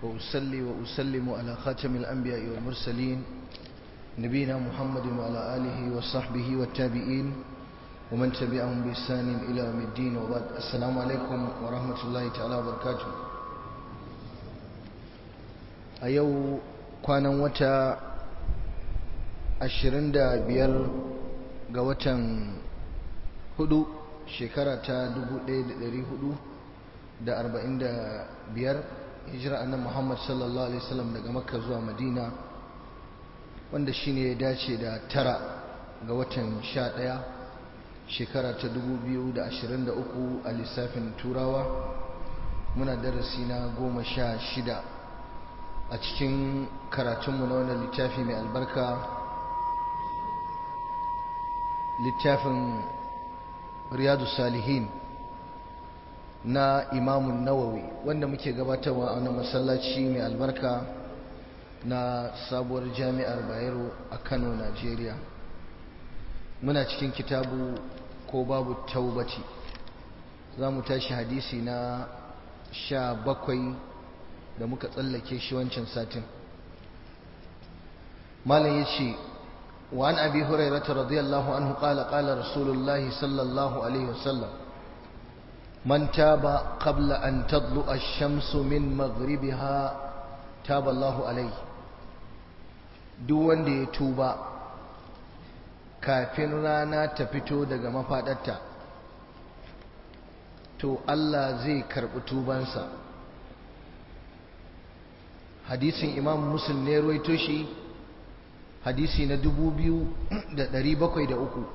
وأصلي وأسلم على خاتم الأنبياء والمرسلين نبينا محمد وعلى آله وصحبه والتابعين ومن تبعهم بإحسان إلى يوم الدين وبعد السلام عليكم ورحمة الله تعالى وبركاته أيو كان وتا ashirin da biyar ga watan hudu shekara ta dubu ɗaya da ɗari hudu da arba'in da biyar hijira annan muhammad sallallahu alaihi wasallam daga makka zuwa madina wanda shine ya dace da tara ga watan sha ɗaya shekara ta dubu biyu da ashirin da uku a lissafin turawa muna darasi na goma sha shida a cikin karatunmu na wannan littafi mai albarka littafin riyadu salihin na imamun nawawi wanda muke gabatarwa a wani masallaci mai albarka na sabuwar jami'ar bayero a kano najeriya muna cikin kitabu ko babu taubati za mu tashi hadisi na sha bakwai da muka tsallake shi wancan satin malam ya ce وعن أبي هريرة رضي الله عنه قال قال رسول الله صلى الله عليه وسلم من تاب قبل أن تطلع الشمس من مغربها تاب الله عليه دون دي توبا kafin rana ta fito daga mafaɗarta to Allah zai karɓi tubansa hadisin imam muslim ne ruwaito shi hadisi na dubu biyu da ɗari bakwai da uku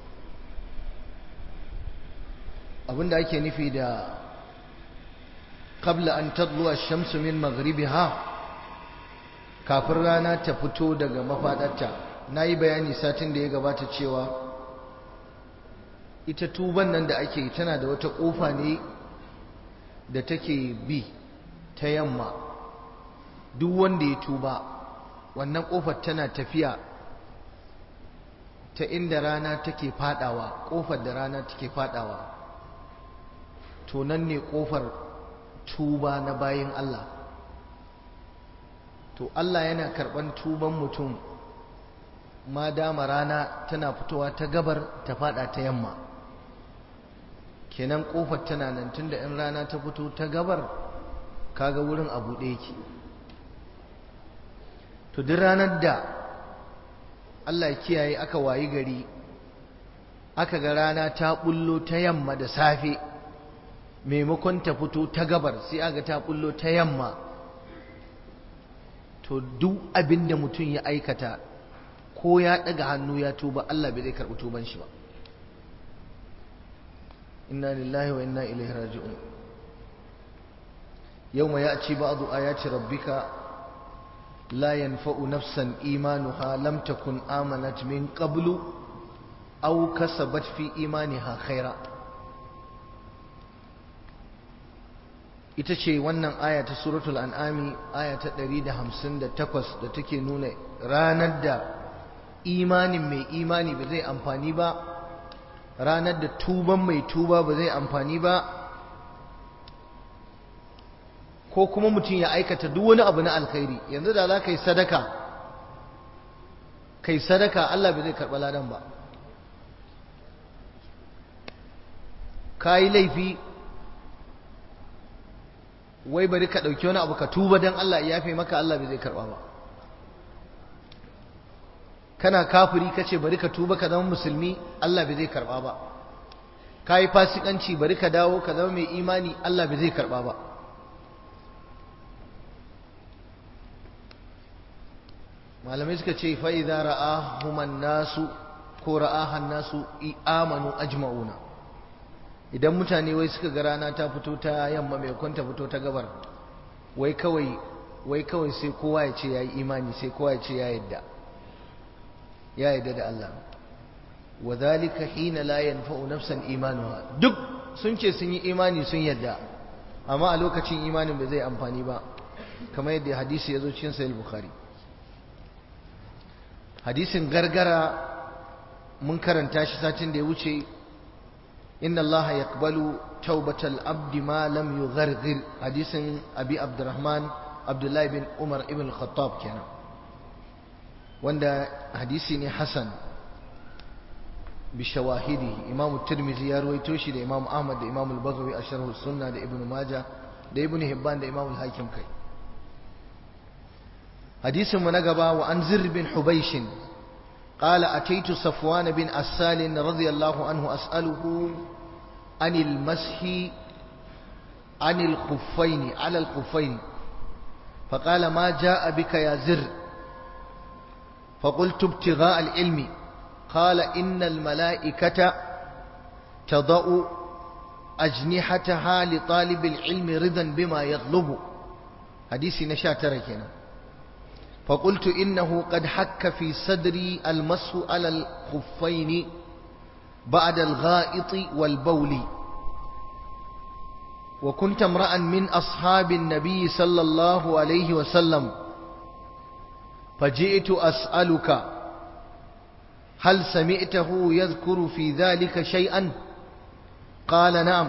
abinda ake nufi da qabla an tadluwa shamsu min maghribiha kafin rana ta fito daga mafaɗarta na yi bayani satin da ya gabata cewa ita tuban nan da ake tana da wata ƙofa ne da take bi ta yamma duk wanda ya tuba wannan kofar tana tafiya ta inda rana take fadawa kofar da rana take fadawa to nan ne kofar tuba na bayin Allah to Allah yana karban tuban mutum ma dama rana tana fitowa ta gabar ta fada ta yamma kenan kofar tana nan tunda in rana ta fito ta gabar kaga wurin abu ɗaya yake to duk ranar da Allah ya kiyaye aka wayi gari aka ga rana ta bullo ta yamma da safe maimakon ta fito ta gabar sai aga ta bullo ta yamma to duk abin da mutum ya aikata ko ya daga hannu ya tuba Allah bai zai karɓi tuban shi ba inna lillahi wa inna ilaihi raji'un yawma ya'ti ba'du ayati rabbika لا ينفع نفسا إيمانها لم تكن آمنت من قبل أو كسبت في إيمانها خيرا ita ce wannan aya ta suratul an'ami aya ta 158 da take nuna ranar da imanin mai imani ba zai amfani ba ranar da tuban mai tuba ba zai amfani ba ko kuma mutum ya aikata duk wani abu na alkhairi yanzu da za ka yi sadaka kai sadaka Allah bai zai karɓa ladan ba ka yi laifi wai bari ka ɗauki wani abu ka tuba don Allah ya yafe maka Allah bai zai karɓa ba kana kafiri ka ce bari ka tuba ka zama musulmi Allah bai zai karɓa ba ka yi fasikanci bari ka dawo ka zama mai imani Allah bai zai karɓa ba malamai suka ce fa'iza ra'ahuman nasu ko ra'ahan nasu amanu ajma'una idan mutane wai suka ga rana ta fito ta yamma mai kwanta fito ta gabar wai kawai wai kawai sai kowa ya ce ya yi imani sai kowa ya ce ya yadda ya yadda da Allah wa zalika hina la yanfa'u nafsan imanuha duk sun ce sun yi imani sun yadda amma a lokacin imanin bai zai amfani ba kamar yadda hadisi ya zo cikin sahih bukhari hadisin gargara mun karanta shi satin da ya wuce inna Allah yaqbalu taubatal abdi ma lam yugharghir hadisin abi abdurrahman abdullahi bin umar ibn khattab kenan wanda hadisi ne hasan bishawahidi imamu tirmizi ya ruwaito shi da imamu ahmad da imamu al-baghawi a sharh sunna da ibnu maja da ibnu hibban da imamu al-hakim kai hadisin mu na gaba wa an zir bin hubaysh قال أتيت صفوان بن أسال رضي الله عنه أسأله عن المسح عن الخفين على الخفين فقال ما جاء بك يا زر فقلت ابتغاء العلم قال إن الملائكة تضع أجنحتها لطالب العلم رضا بما يطلب حديث نشا تركنا فقلت إنه قد حك في صدري المسح على الخفين بعد الغائط والبول وكنت امرأ من أصحاب النبي صلى الله عليه وسلم فجئت أسألك هل سمعته يذكر في ذلك شيئا قال نعم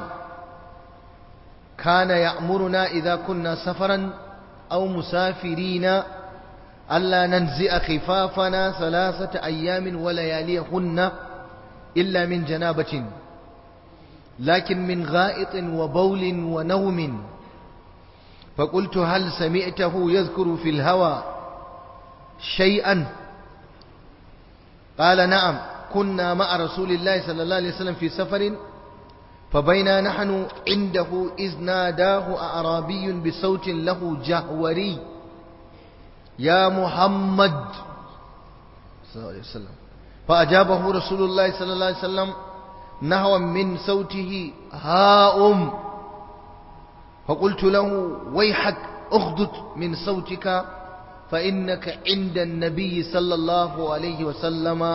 كان يأمرنا إذا كنا سفرا أو مسافرين ألا ننزئ خفافنا ثلاثة أيام ولياليهن إلا من جنابة لكن من غائط وبول ونوم فقلت هل سمعته يذكر في الهوى شيئا قال نعم كنا مع رسول الله صلى الله عليه وسلم في سفر فبينا نحن عنده إذ ناداه أعرابي بصوت له جهوري يا محمد صلى الله عليه وسلم فأجابه رسول الله صلى الله عليه وسلم نهوا من صوته هاؤم فقلت له ويحك اخدت من صوتك فإنك عند النبي صلى الله عليه وسلم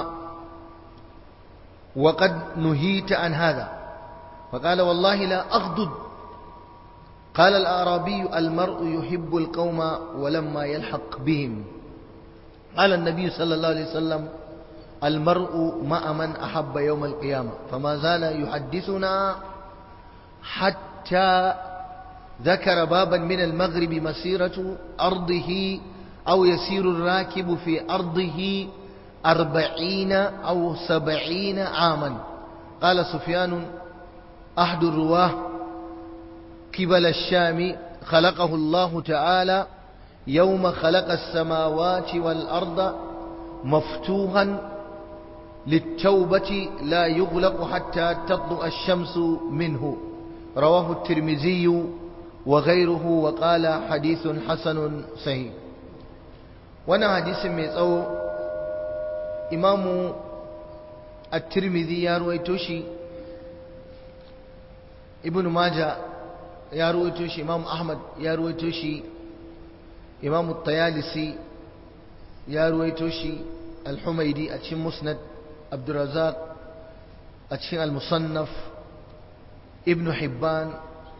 وقد نهيت عن هذا فقال والله لا أغضب قال الأعرابي المرء يحب القوم ولما يلحق بهم قال النبي صلى الله عليه وسلم المرء مع من أحب يوم القيامة فما زال يحدثنا حتى ذكر بابا من المغرب مسيرة أرضه أو يسير الراكب في أرضه أربعين أو سبعين عاما قال سفيان أحد الرواه قبل الشام خلقه الله تعالى يوم خلق السماوات والأرض مفتوحا للتوبة لا يغلق حتى تطلع الشمس منه رواه الترمذي وغيره وقال حديث حسن صحيح وانا حديث ميتسو إمام الترمذي يا رويتوشي ابن ماجه يا رويتوشي إمام أحمد يا رويتوشي إمام الطيالسي يا رويتوشي الحميدي أتشم مسند عبد الرزاق أتشم المصنف ابن حبان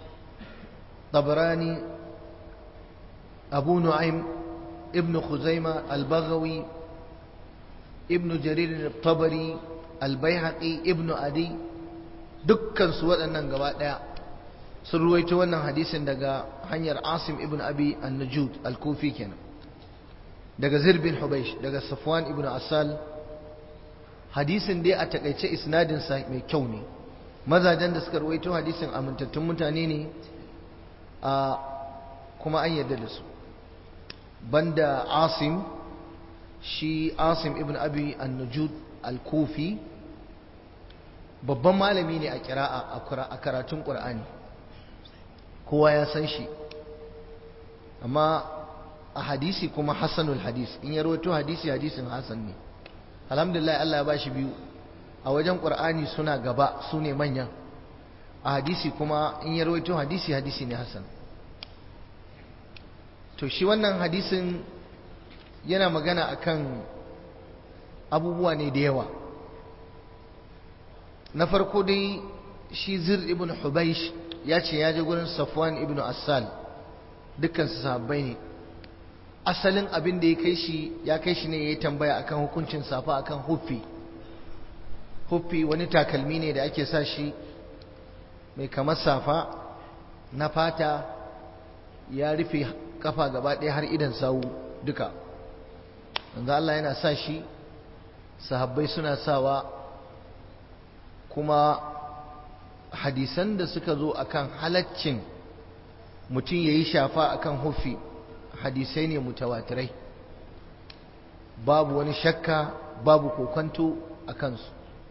طبراني أبو نعيم ابن خزيمة البغوي ابن جرير الطبري البيهقي ابن أدي dukkan su waɗannan gaba ɗaya sun ruwaito wannan hadisin daga hanyar Asim ibn Abi an-Najud al-Kufi kenan daga Zir bin Hubaysh daga Safwan ibn Asal hadisin dai a takaice isnadin sa mai kyau ne mazajen da suka ruwaito hadisin amintattun mutane ne a kuma an yarda da su banda Asim shi Asim ibn Abi an-Najud al-Kufi babban malami ne a kira'a a karatun Qur'ani kowa ya san shi amma a hadisi kuma hasanul hadis in ya rawaito hadisi hadisin hasan ne alhamdulillah Allah ya bashi biyu a wajen Qur'ani suna gaba su ne manyan a hadisi kuma in ya rawaito hadisi hadisi ne hasan to shi wannan hadisin yana magana akan abubuwa ne da yawa na farko dai shi zir ibn hubaish ya ce ya je gurin safwan ibn assal dukkan su sahabbai ne asalin abin da ya kai shi ya kai shi ne ya yi tambaya akan hukuncin safa akan huffi huffi wani takalmi ne da ake sa shi mai kamar safa na fata ya rufe kafa gaba ɗaya har idan sawu duka manzo Allah yana sa shi sahabbai suna sawa kuma hadisan da suka zo akan halaccin mutum yayi shafa akan hufi hadisai ne mutawatirai babu wani shakka babu kokonto a kansu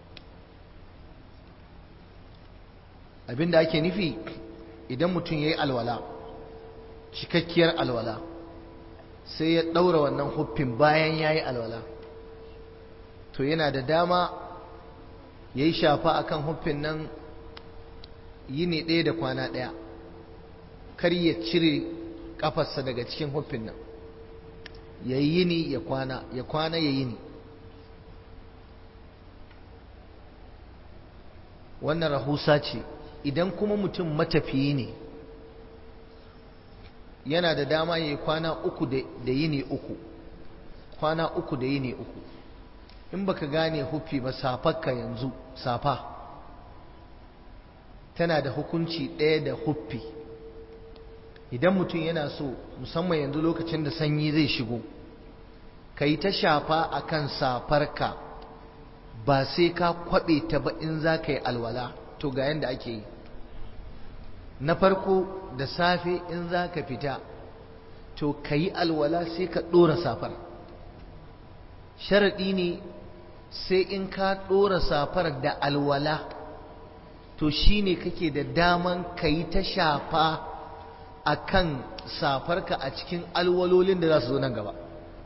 abinda ake nufi idan mutum ya yi alwala cikakkiyar alwala sai ya ɗaura wannan huffin bayan ya yi alwala to yana da dama ya yi shafa a kan huffin nan yini ɗaya da kwana ɗaya kar ya cire ƙafarsa daga cikin huffin nan ya yi yini ya kwana ya kwana ya yini wannan rahusa ce idan kuma mutum matafiyi ne yana da dama ya yi kwana uku da yini uku kwana uku da yini uku in baka gane huffi ba safarka yanzu safa tana da hukunci ɗaya da huffi idan mutum yana so musamman yanzu lokacin da sanyi zai shigo ka yi ta shafa a kan safarka ba sai ka kwaɓe ta ba in za ka yi alwala to ga yadda ake yi na farko da safe in za ka fita to ka yi alwala sai ka ɗora safar sharaɗi ne sai in ka ɗora safar da alwala to shi ne kake da daman ka yi ta shafa a kan safarka a cikin alwalolin da za su zo nan gaba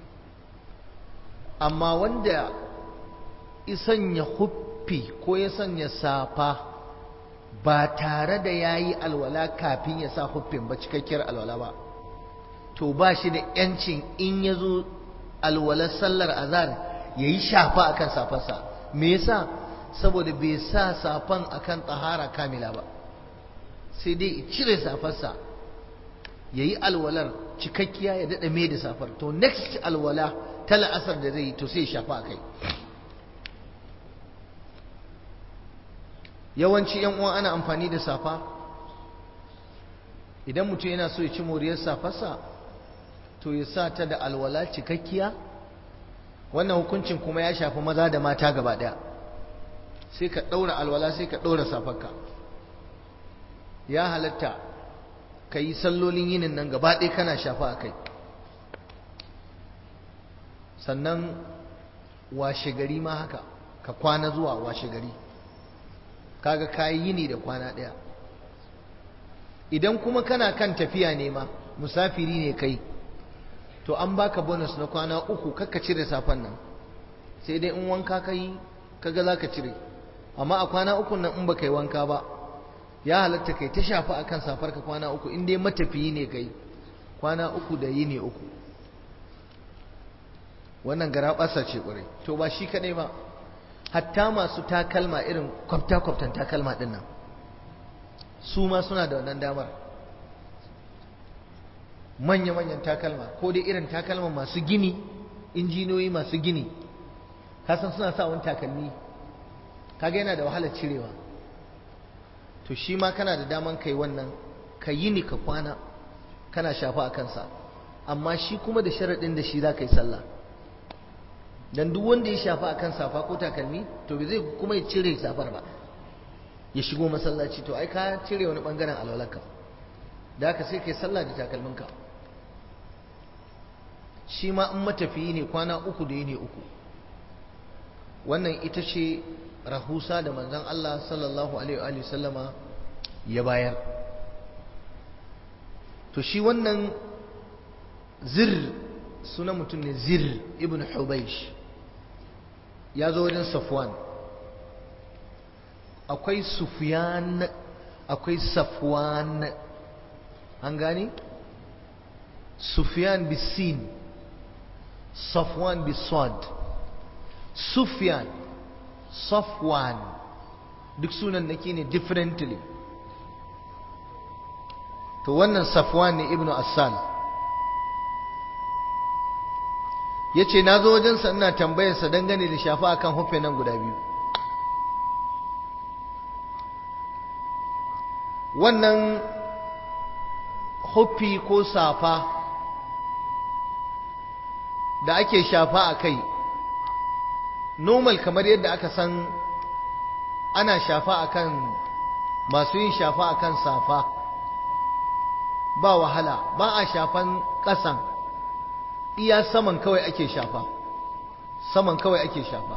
amma wanda ya sanya huffi ko ya sanya safa ba tare da ya yi alwala kafin ya sa huffin ba cikakkiyar alwala ba to ba shi da yancin in ya zo alwalar sallar azhar ya yi shafa akan safarsa me yasa saboda bai sa safan akan tsahara kamila ba sai dai cire safarsa ya yi alwalar cikakkiya ya daɗa mai da safar to next alwala ta la'asar da zai yi to sai shafa a kai yawanci yan uwa ana amfani da safa idan mutum yana so ya ci moriyar safarsa to ya sa ta da alwala cikakkiya wannan hukuncin kuma ya shafi maza da mata gaba ɗaya sai ka ɗaura alwala sai ka ɗaura safarka ya halatta ka yi sallolin yinin nan gaba ɗaya kana shafa a kai sannan washe gari ma haka ka kwana zuwa washe gari kaga kayi yini da kwana ɗaya idan kuma kana kan tafiya ne ma musafiri ne kai to an baka bonus na kwana uku kakka cire safan nan sai dai in wanka ka yi kaga za ka cire amma a kwana uku nan in baka yi wanka ba ya halatta kai ta shafa akan safar ka kwana uku in dai matafiyi ne kai kwana uku da yini uku wannan gara ɓasa ce ƙwarai to ba shi kaɗai ba hatta masu takalma irin kwafta-kwaftan takalma ɗin nan su ma suna da wannan damar manya-manyan takalma ko dai irin takalma masu gini injiniyoyi masu gini kasan suna sa wani takalmi kaga yana da wahalar cirewa to shi ma kana da daman kai wannan ka yi ni ka kwana kana shafa a kansa amma shi kuma da sharaɗin da shi za ka yi sallah dan duk wanda ya shafa a kan safa ko takalmi to bai zai kuma ya cire safar ba ya shigo masallaci to ai ka cire wani bangaren alwalarka da haka sai kai sallah da takalminka shi ma in matafiyi ne kwana uku da ne uku wannan ita ce rahusa da manzon Allah sallallahu alaihi wa sallama ya bayar to shi wannan zir suna mutum ne zir ibn hubaish ya zo wajen safwan akwai sufyan akwai safwan an gani sufyan bisin safwan bisad sufyan safwan duk sunan nake ne differently to wannan safwan ne ibnu asal ya ce na zo wajensa ina tambayarsa dangane da shafa akan hufe nan guda biyu wannan hufi ko safa da ake shafa a kai normal kamar yadda aka san ana shafa akan masu yin shafa akan safa ba wahala ba a shafan ƙasan iya saman kawai ake shafa saman kawai ake shafa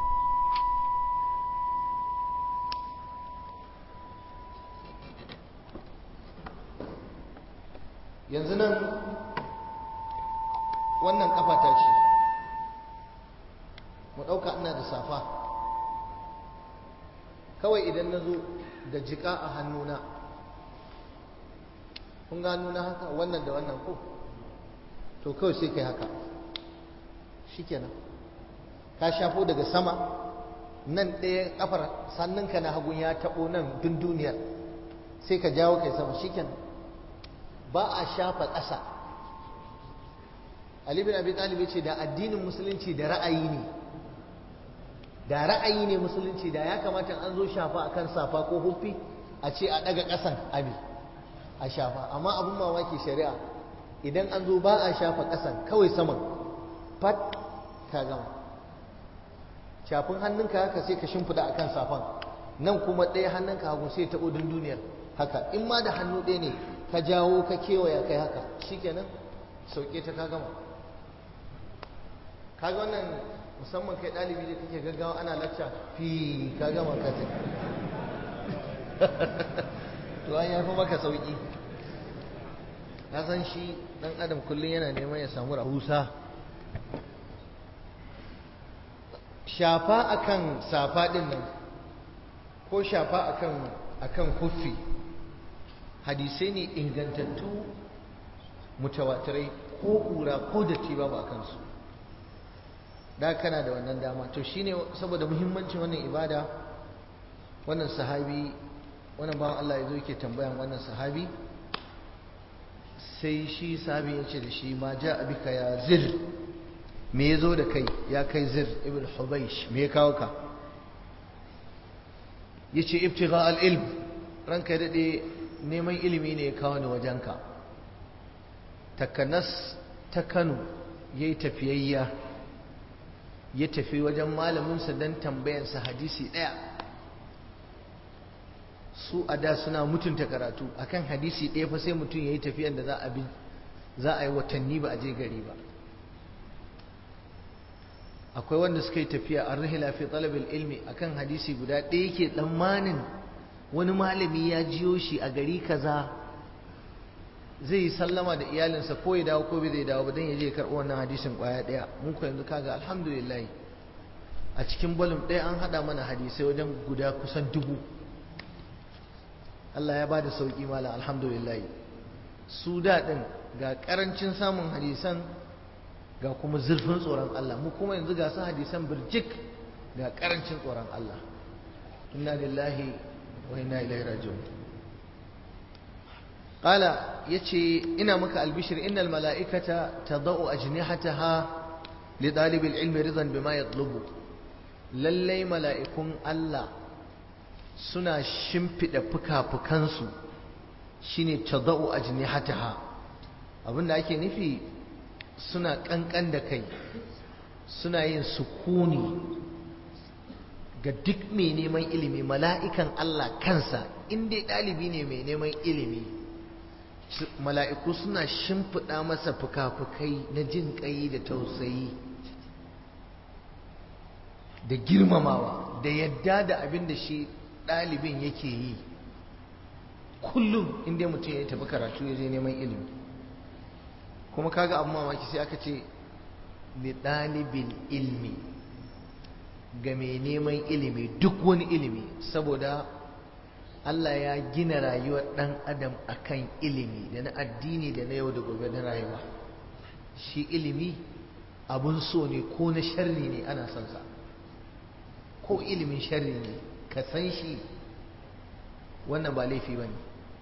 yanzu nan wannan kafa ta ce mu ɗauka ina da safa kawai idan na zo da jika a hannuna kun ga hannuna haka wannan da wannan ko to kawai sai kai haka shikenan ka shafo daga sama nan ɗaya kafar sannunka na hagun ya taɓo nan dun duniyar sai ka jawo kai sama shikenan ba a shafa ƙasa Ali bin Abi Talib ce da addinin musulunci da ra'ayi ne da ra'ayi ne musulunci da ya kamata an zo shafa akan safa ko huffi a ce a daga ƙasan abi a shafa amma abin mamaki shari'a idan an zo ba a shafa ƙasan kawai saman fat ka gama shafin hannunka haka sai ka shimfida akan safan nan kuma ɗaya hannunka hagu sai taɓo duniyar haka in ma da hannu ɗaya ne ka jawo ka kewaya kai haka shikenan sauke ta ka gama kaga wannan musamman kai ɗalibi da kake gaggawa ana lacca fi ka gama ka ce to an yafi maka sauki na san shi ɗan adam kullum yana neman ya samu rahusa shafa akan safa ɗin nan ko shafa akan akan kuffi hadisai ne ingantattu mutawatirai ko kura ko datti babu a kansu da kana da wannan dama to shine saboda muhimmancin wannan ibada wannan sahabi wannan bawan Allah ya zo yake tambayan wannan sahabi sai shi sahabi ya ce da shi ma ja abika ya zir me ya zo da kai ya kai zir ibn hubaish me ya kawo ka ya ce ibtigha al-ilm ranka daɗe neman ilimi ne ya kawo ni wajenka takanas ta kano ya yi tafiyayya ya tafi wajen malaminsa don tambayansa hadisi ɗaya su a da suna mutunta karatu akan hadisi ɗaya fa sai mutum ya yi tafiyan da za a bi za a yi watanni ba a je gari ba akwai wanda suka yi tafiya an rahila fi talabil ilmi akan hadisi guda ɗaya yake tsammanin wani malami ya jiyo shi a gari kaza zai yi sallama da iyalinsa ko ya dawo ko bai zai dawo ba don ya je karɓo wannan hadisin ƙwaya ɗaya mun ko yanzu kaga alhamdulillah a cikin bolum ɗaya an haɗa mana hadisai wajen guda kusan dubu Allah ya ba da sauƙi mala alhamdulillah su daɗin ga ƙarancin samun hadisan ga kuma zurfin tsoron Allah mu kuma yanzu ga su hadisan birjik ga ƙarancin tsoron Allah inna lillahi wa inna ilaihi raji'un qala yace ina maka albishir innal mala'ikata tadau ajnihataha li talib ilmi ridan bima yatlubu lallai mala'ikun Allah suna shimfida fuka-fukansu shine tadau ajnihataha abinda ake nufi suna kankan da kai suna yin sukuni ga duk mai neman ilimi mala'ikan Allah kansa in dai ɗalibi ne mai neman ilimi mala'iku suna shimfiɗa masa fuka-fukai na jin ƙai da tausayi da girmamawa da yadda da abin da shi ɗalibin yake yi kullum inda mutum ya tafi karatu ya je neman ilimi kuma kaga abu mamaki sai aka ce li ɗalibin ilmi ga mai neman ilimi duk wani ilimi saboda Allah ya gina rayuwar ɗan adam akan ilimi da na addini da na yau da gobe na rayuwa shi ilimi abun so ne ko na sharri ne ana son sa ko ilimin sharri ne ka san shi wannan ba laifi ba ne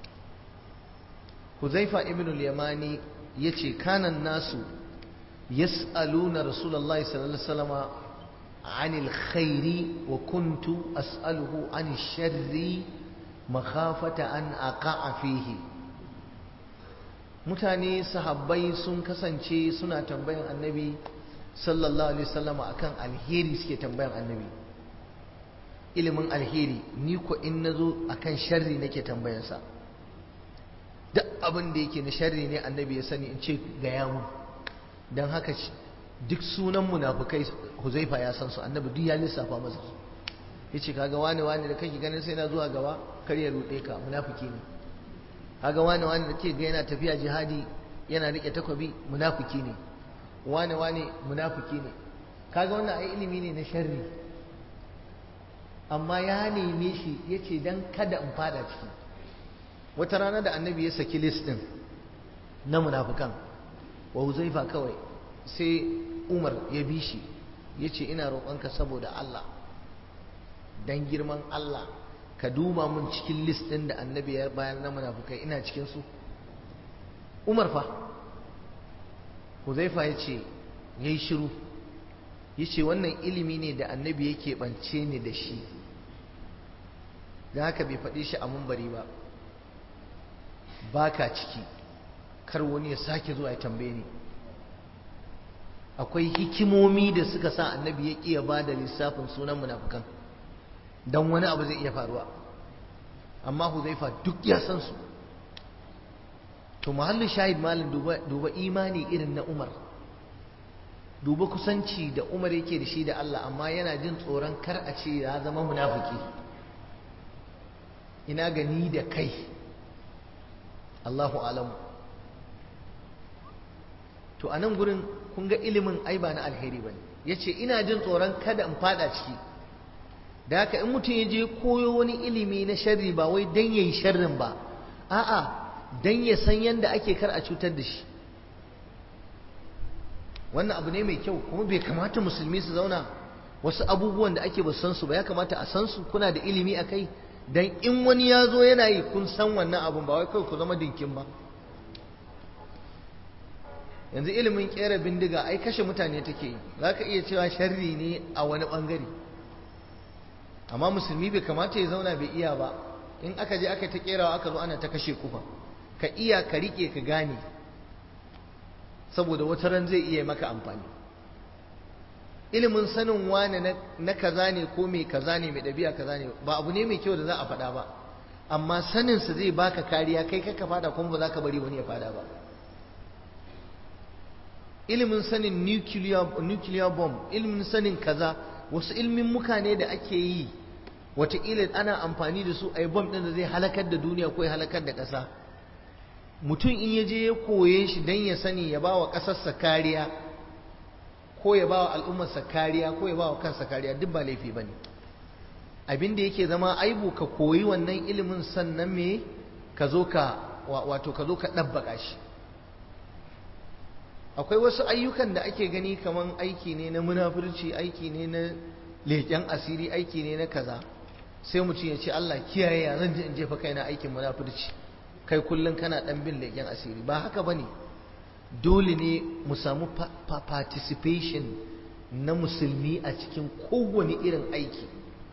huzaifa ibn al-yamani ya ce kanan nasu yas'aluna rasulullahi sallallahu alaihi wasallama عن الخير وكنت أسأله عن الشر مخافة أن أقع فيه mutane sahabbai sun kasance suna tambayan annabi sallallahu alaihi wasallama akan alheri suke tambayan annabi ilimin alheri ni ko in nazo akan sharri nake tambayansa duk abin da yake na sharri ne annabi ya sani in ce ga yamu don haka duk sunan munafukai huzaifa ya san su annabi duk ya lissafa masa su yace kaga wani wani da kake ganin sai na zuwa gaba kar ya rude ka munafiki ne kaga wani wani da ke ga yana tafiya jihadi yana rike takobi munafiki ne wani wani munafiki ne kaga wannan ai ilimi ne na sharri amma ya neme shi yace dan kada in fada ciki wata rana da annabi ya saki list din na munafikan wa huzaifa kawai sai umar ya bi shi yace ina roƙonka saboda Allah dan girman Allah ka duba mun cikin list ɗin da annabi ya bayar na munafukai ina cikin su Umar fa Huzaifa ya ce ya yi shiru ya ce wannan ilimi ne da annabi yake ɓance ni da shi da haka bai faɗi shi a mumbari ba ba ka ciki kar wani ya sake zuwa ya tambaye ni akwai hikimomi da suka sa annabi ya ƙiya ba da lissafin sunan munafukan don wani abu zai iya faruwa amma huzaifa duk ya san su to muhallin shahid malin duba imani irin na umar duba kusanci da umar yake da shi da Allah amma yana jin tsoron kar a ce ya zama munafiki ina gani da kai Allahu alamu to a nan gurin kun ga ilimin ai ba na alheri ba ne ya ce ina jin tsoron kada in fada ciki da haka in mutum ya je koyo wani ilimi na sharri ba wai dan yayi sharrin ba a'a dan ya san yanda ake kar a cutar da shi wannan abu ne mai kyau kuma bai kamata musulmi su zauna wasu abubuwan da ake ba san su ba ya kamata a san su kuna da ilimi a kai dan in wani ya zo yana yi kun san wannan abun ba wai kawai ku zama dinkin ba yanzu ilimin kera bindiga ai kashe mutane take yi za ka iya cewa sharri ne a wani bangare amma musulmi bai kamata ya zauna bai iya ba in aka je aka ta kerawa aka zo ana ta kashe kufa ka iya ka rike ka gane saboda wata ran zai iya maka amfani ilimin sanin wane na kaza ne ko mai kaza ne mai ɗabi'a kaza ne ba abu ne mai kyau da za a faɗa ba amma saninsa zai baka kariya kai kaka fada kuma ba za ka bari wani ya fada ba ilimin sanin nuclear, nuclear bomb ilimin sanin kaza wasu ilmin muka ne da ake yi wataƙila ana amfani da su a yi bom ɗin da zai halakar da duniya ko ya halakar da ƙasa mutum in ya je ya koye shi don ya sani ya ba wa ƙasarsa kariya ko ya ba wa al'ummarsa kariya ko ya ba wa kansa kariya duk ba laifi ba ne abin da yake zama aibu ka koyi wannan ilimin sannan me ka zo ka wato ka zo ka ɗabbaka shi akwai wasu ayyukan da ake gani kaman aiki ne na munafurci aiki ne na leƙen asiri aiki ne na kaza sai mutum ya ce Allah kiyaye ya zan je in jefa kaina aikin munafurci kai kullum kana dan bin leƙen asiri ba haka bane dole ne mu samu participation na musulmi a cikin kowane irin aiki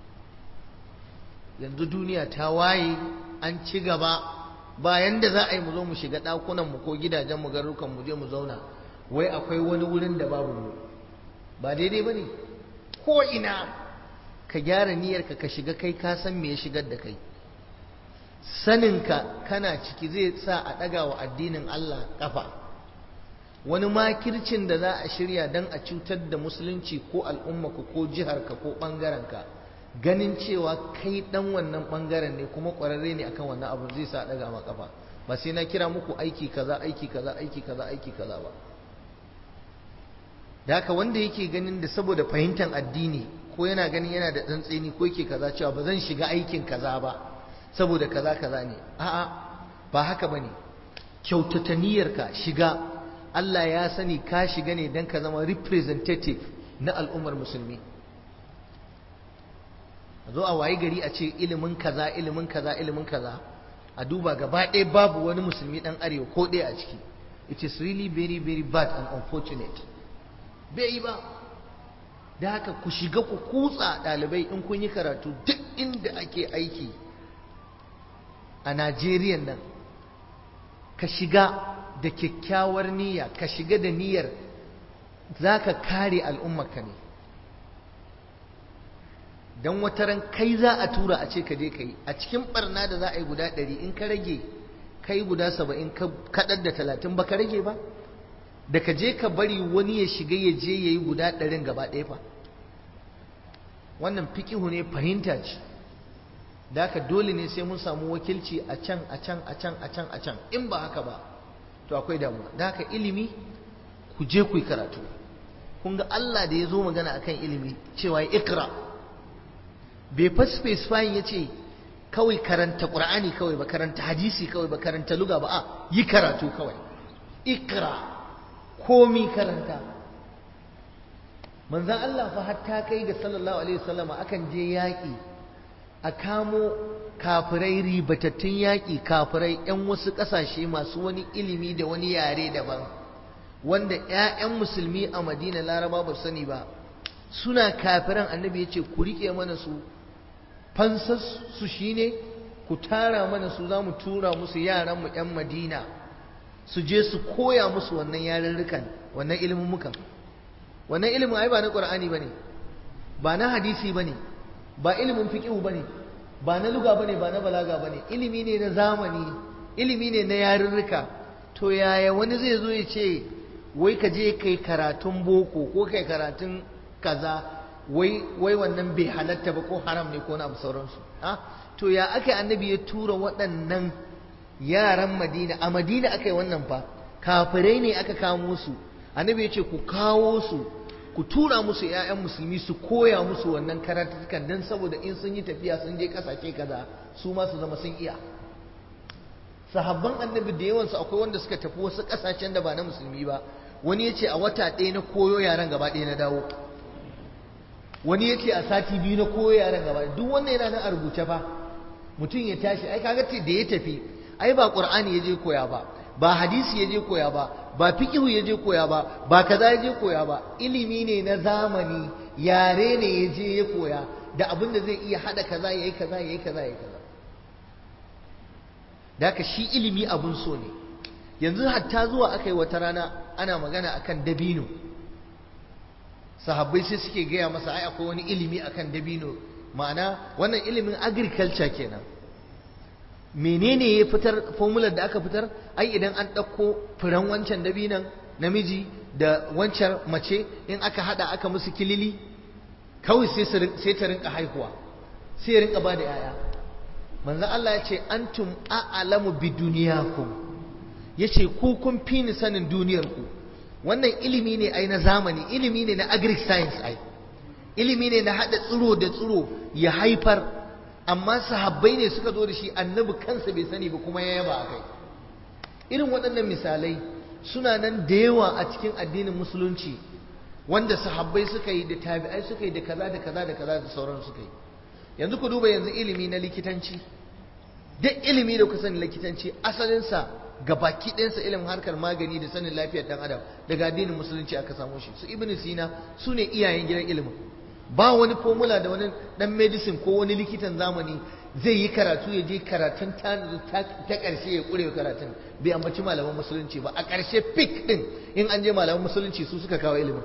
yanzu duniya ta waye an ci gaba bayan da za a yi mu zo mu shiga ɗakunan mu ko gidajen mu garukan mu je mu zauna wai akwai wani wurin da babu mu ba daidai ba ne ko ina ka gyara niyyarka ka shiga kai ka san me ya shigar da kai saninka kana ciki zai sa a ɗaga wa addinin Allah ƙafa wani makircin da za a shirya don a cutar da musulunci ko al'ummaka ko jiharka ko ɓangarenka ganin cewa kai ɗan wannan ɓangaren ne kuma ƙwararre ne akan wannan abu zai sa a ɗaga ma ƙafa ba sai na kira muku aiki kaza aiki kaza aiki kaza aiki kaza ba da haka wanda yake ganin da saboda fahimtar addini ko yana ganin yana da tsantseni ko yake kaza cewa ba zan shiga aikin kaza ba saboda kaza kaza ne a'a ba haka bane kyautata niyyarka shiga Allah ya sani ka shiga ne dan ka zama representative na al'ummar musulmi a zo a wayi gari a ce ilimin kaza ilimin kaza ilimin kaza a duba gaba ɗaya babu wani musulmi ɗan arewa ko ɗaya a ciki it is really very very bad and unfortunate bai yi ba da haka ku shiga ku kutsa ɗalibai in kun yi karatu duk inda ake aiki a Najeriya nan ka shiga da kyakkyawar niyya ka shiga da niyyar za ka kare al'ummarka ne don wataran kai za a tura a ce ka je ka yi a cikin barna da za a yi guda ɗari in ka rage kai guda saba'in ka kaɗar da talatin ba ka rage ba da ka je ka bari wani ya shiga ya je ya yi guda ɗarin gaba ɗaya fa wannan fikihu ne fahimta ce da haka dole ne sai mun samu wakilci a can a can a can a can a can in ba haka ba to akwai damuwa da haka ilimi ku je ku yi karatu kun ga Allah da ya zo magana akan ilimi cewa ya ikra bai fa specifying ya ce kawai karanta ƙur'ani kawai ba karanta hadisi kawai ba karanta luga ba a yi karatu kawai ikra komi karanta manzan Allah fa hatta kai ga sallallahu alaihi wasallama akan je yaƙi a kamo kafirai ribatattun yaƙi kafirai 'yan wasu ƙasashe masu wani ilimi da wani yare daban wanda 'ya'yan musulmi a madina laraba ba sani ba suna kafiran annabi ya ce ku riƙe mana su fansar su shine ku tara mana su za mu tura musu yaranmu 'yan madina su je su koya musu wannan yarurrukan wannan ilimin mukan wannan ilimin ai ba na ƙur'ani ba ne ba na hadisi ba ne ba ilimin fiƙihu ba ne ba na luga ba ne ba na balaga ba ne ilimi ne na zamani ilimi ne na yarurruka to yaya wani zai zo ya ce wai ka je kai karatun boko ko kai karatun kaza wai wai wannan bai halatta ba ko haram ne ko na abu sauransu ah to ya aka annabi ya tura waɗannan yaran madina a madina aka yi wannan fa kafirai ne aka kamo su annabi ya ce ku kawo su ku tura musu 'ya'yan musulmi su koya musu wannan karatukan don saboda in sun yi tafiya sun je kasashe kaza su ma su zama sun iya sahabban annabi da yawansu akwai wanda suka tafi wasu kasashen da ba na musulmi ba wani ya ce a wata ɗaya na koyo yaran gaba ɗaya na dawo wani ya ce a sati biyu na koyo yaran gaba duk wannan yana nan a rubuce fa mutum ya tashi ai kaga da ya tafi ai ba qur'ani ya je koya ba ba hadisi ya je koya ba ba fiqhu ya je koya ba ba kaza ya je koya ba ilimi ne na zamani yare ne ya je ya koya da abin da zai iya hada kaza yayi kaza yayi kaza yayi kaza da shi ilimi abun so ne yanzu hatta zuwa aka yi wata rana ana magana akan dabino sahabbai sai suke gaya masa ai akwai wani ilimi akan dabino ma'ana wannan ilimin agriculture kenan menene ya fitar formular da aka fitar ai idan an ɗauko furen wancan dabinan namiji da wancan mace in aka hada aka musu kilili kawai sai ta rinka haihuwa sai ya rinka ba da yaya manzo Allah ya ce antum a'lamu bi duniyakum yace ku kun fi ni sanin duniyar ku wannan ilimi ne ai na zamani ilimi ne na agric science ai ilimi ne na hada tsiro da tsiro ya haifar amma sahabbai ne suka zo da shi annabi kansa bai sani ba kuma ya yaba a kai irin waɗannan misalai suna nan da yawa a cikin addinin musulunci wanda sahabbai suka yi da tabi'ai suka yi da kaza da kaza da kaza da sauran suka yi yanzu ku duba yanzu ilimi na likitanci duk ilimi da ku sani likitanci asalinsa ga baki ɗayansa ilimin harkar magani da sanin lafiyar ɗan adam daga addinin musulunci aka samu shi su ibnu sina su ne iyayen gidan ilimin ba wani formula da wani dan medicine ko wani likitan zamani zai yi karatu ya je karatun ta ƙarshe ya ƙure karatun bai ambaci malaman musulunci ba a ƙarshe fik ɗin in an je malaman musulunci su suka kawo ilimin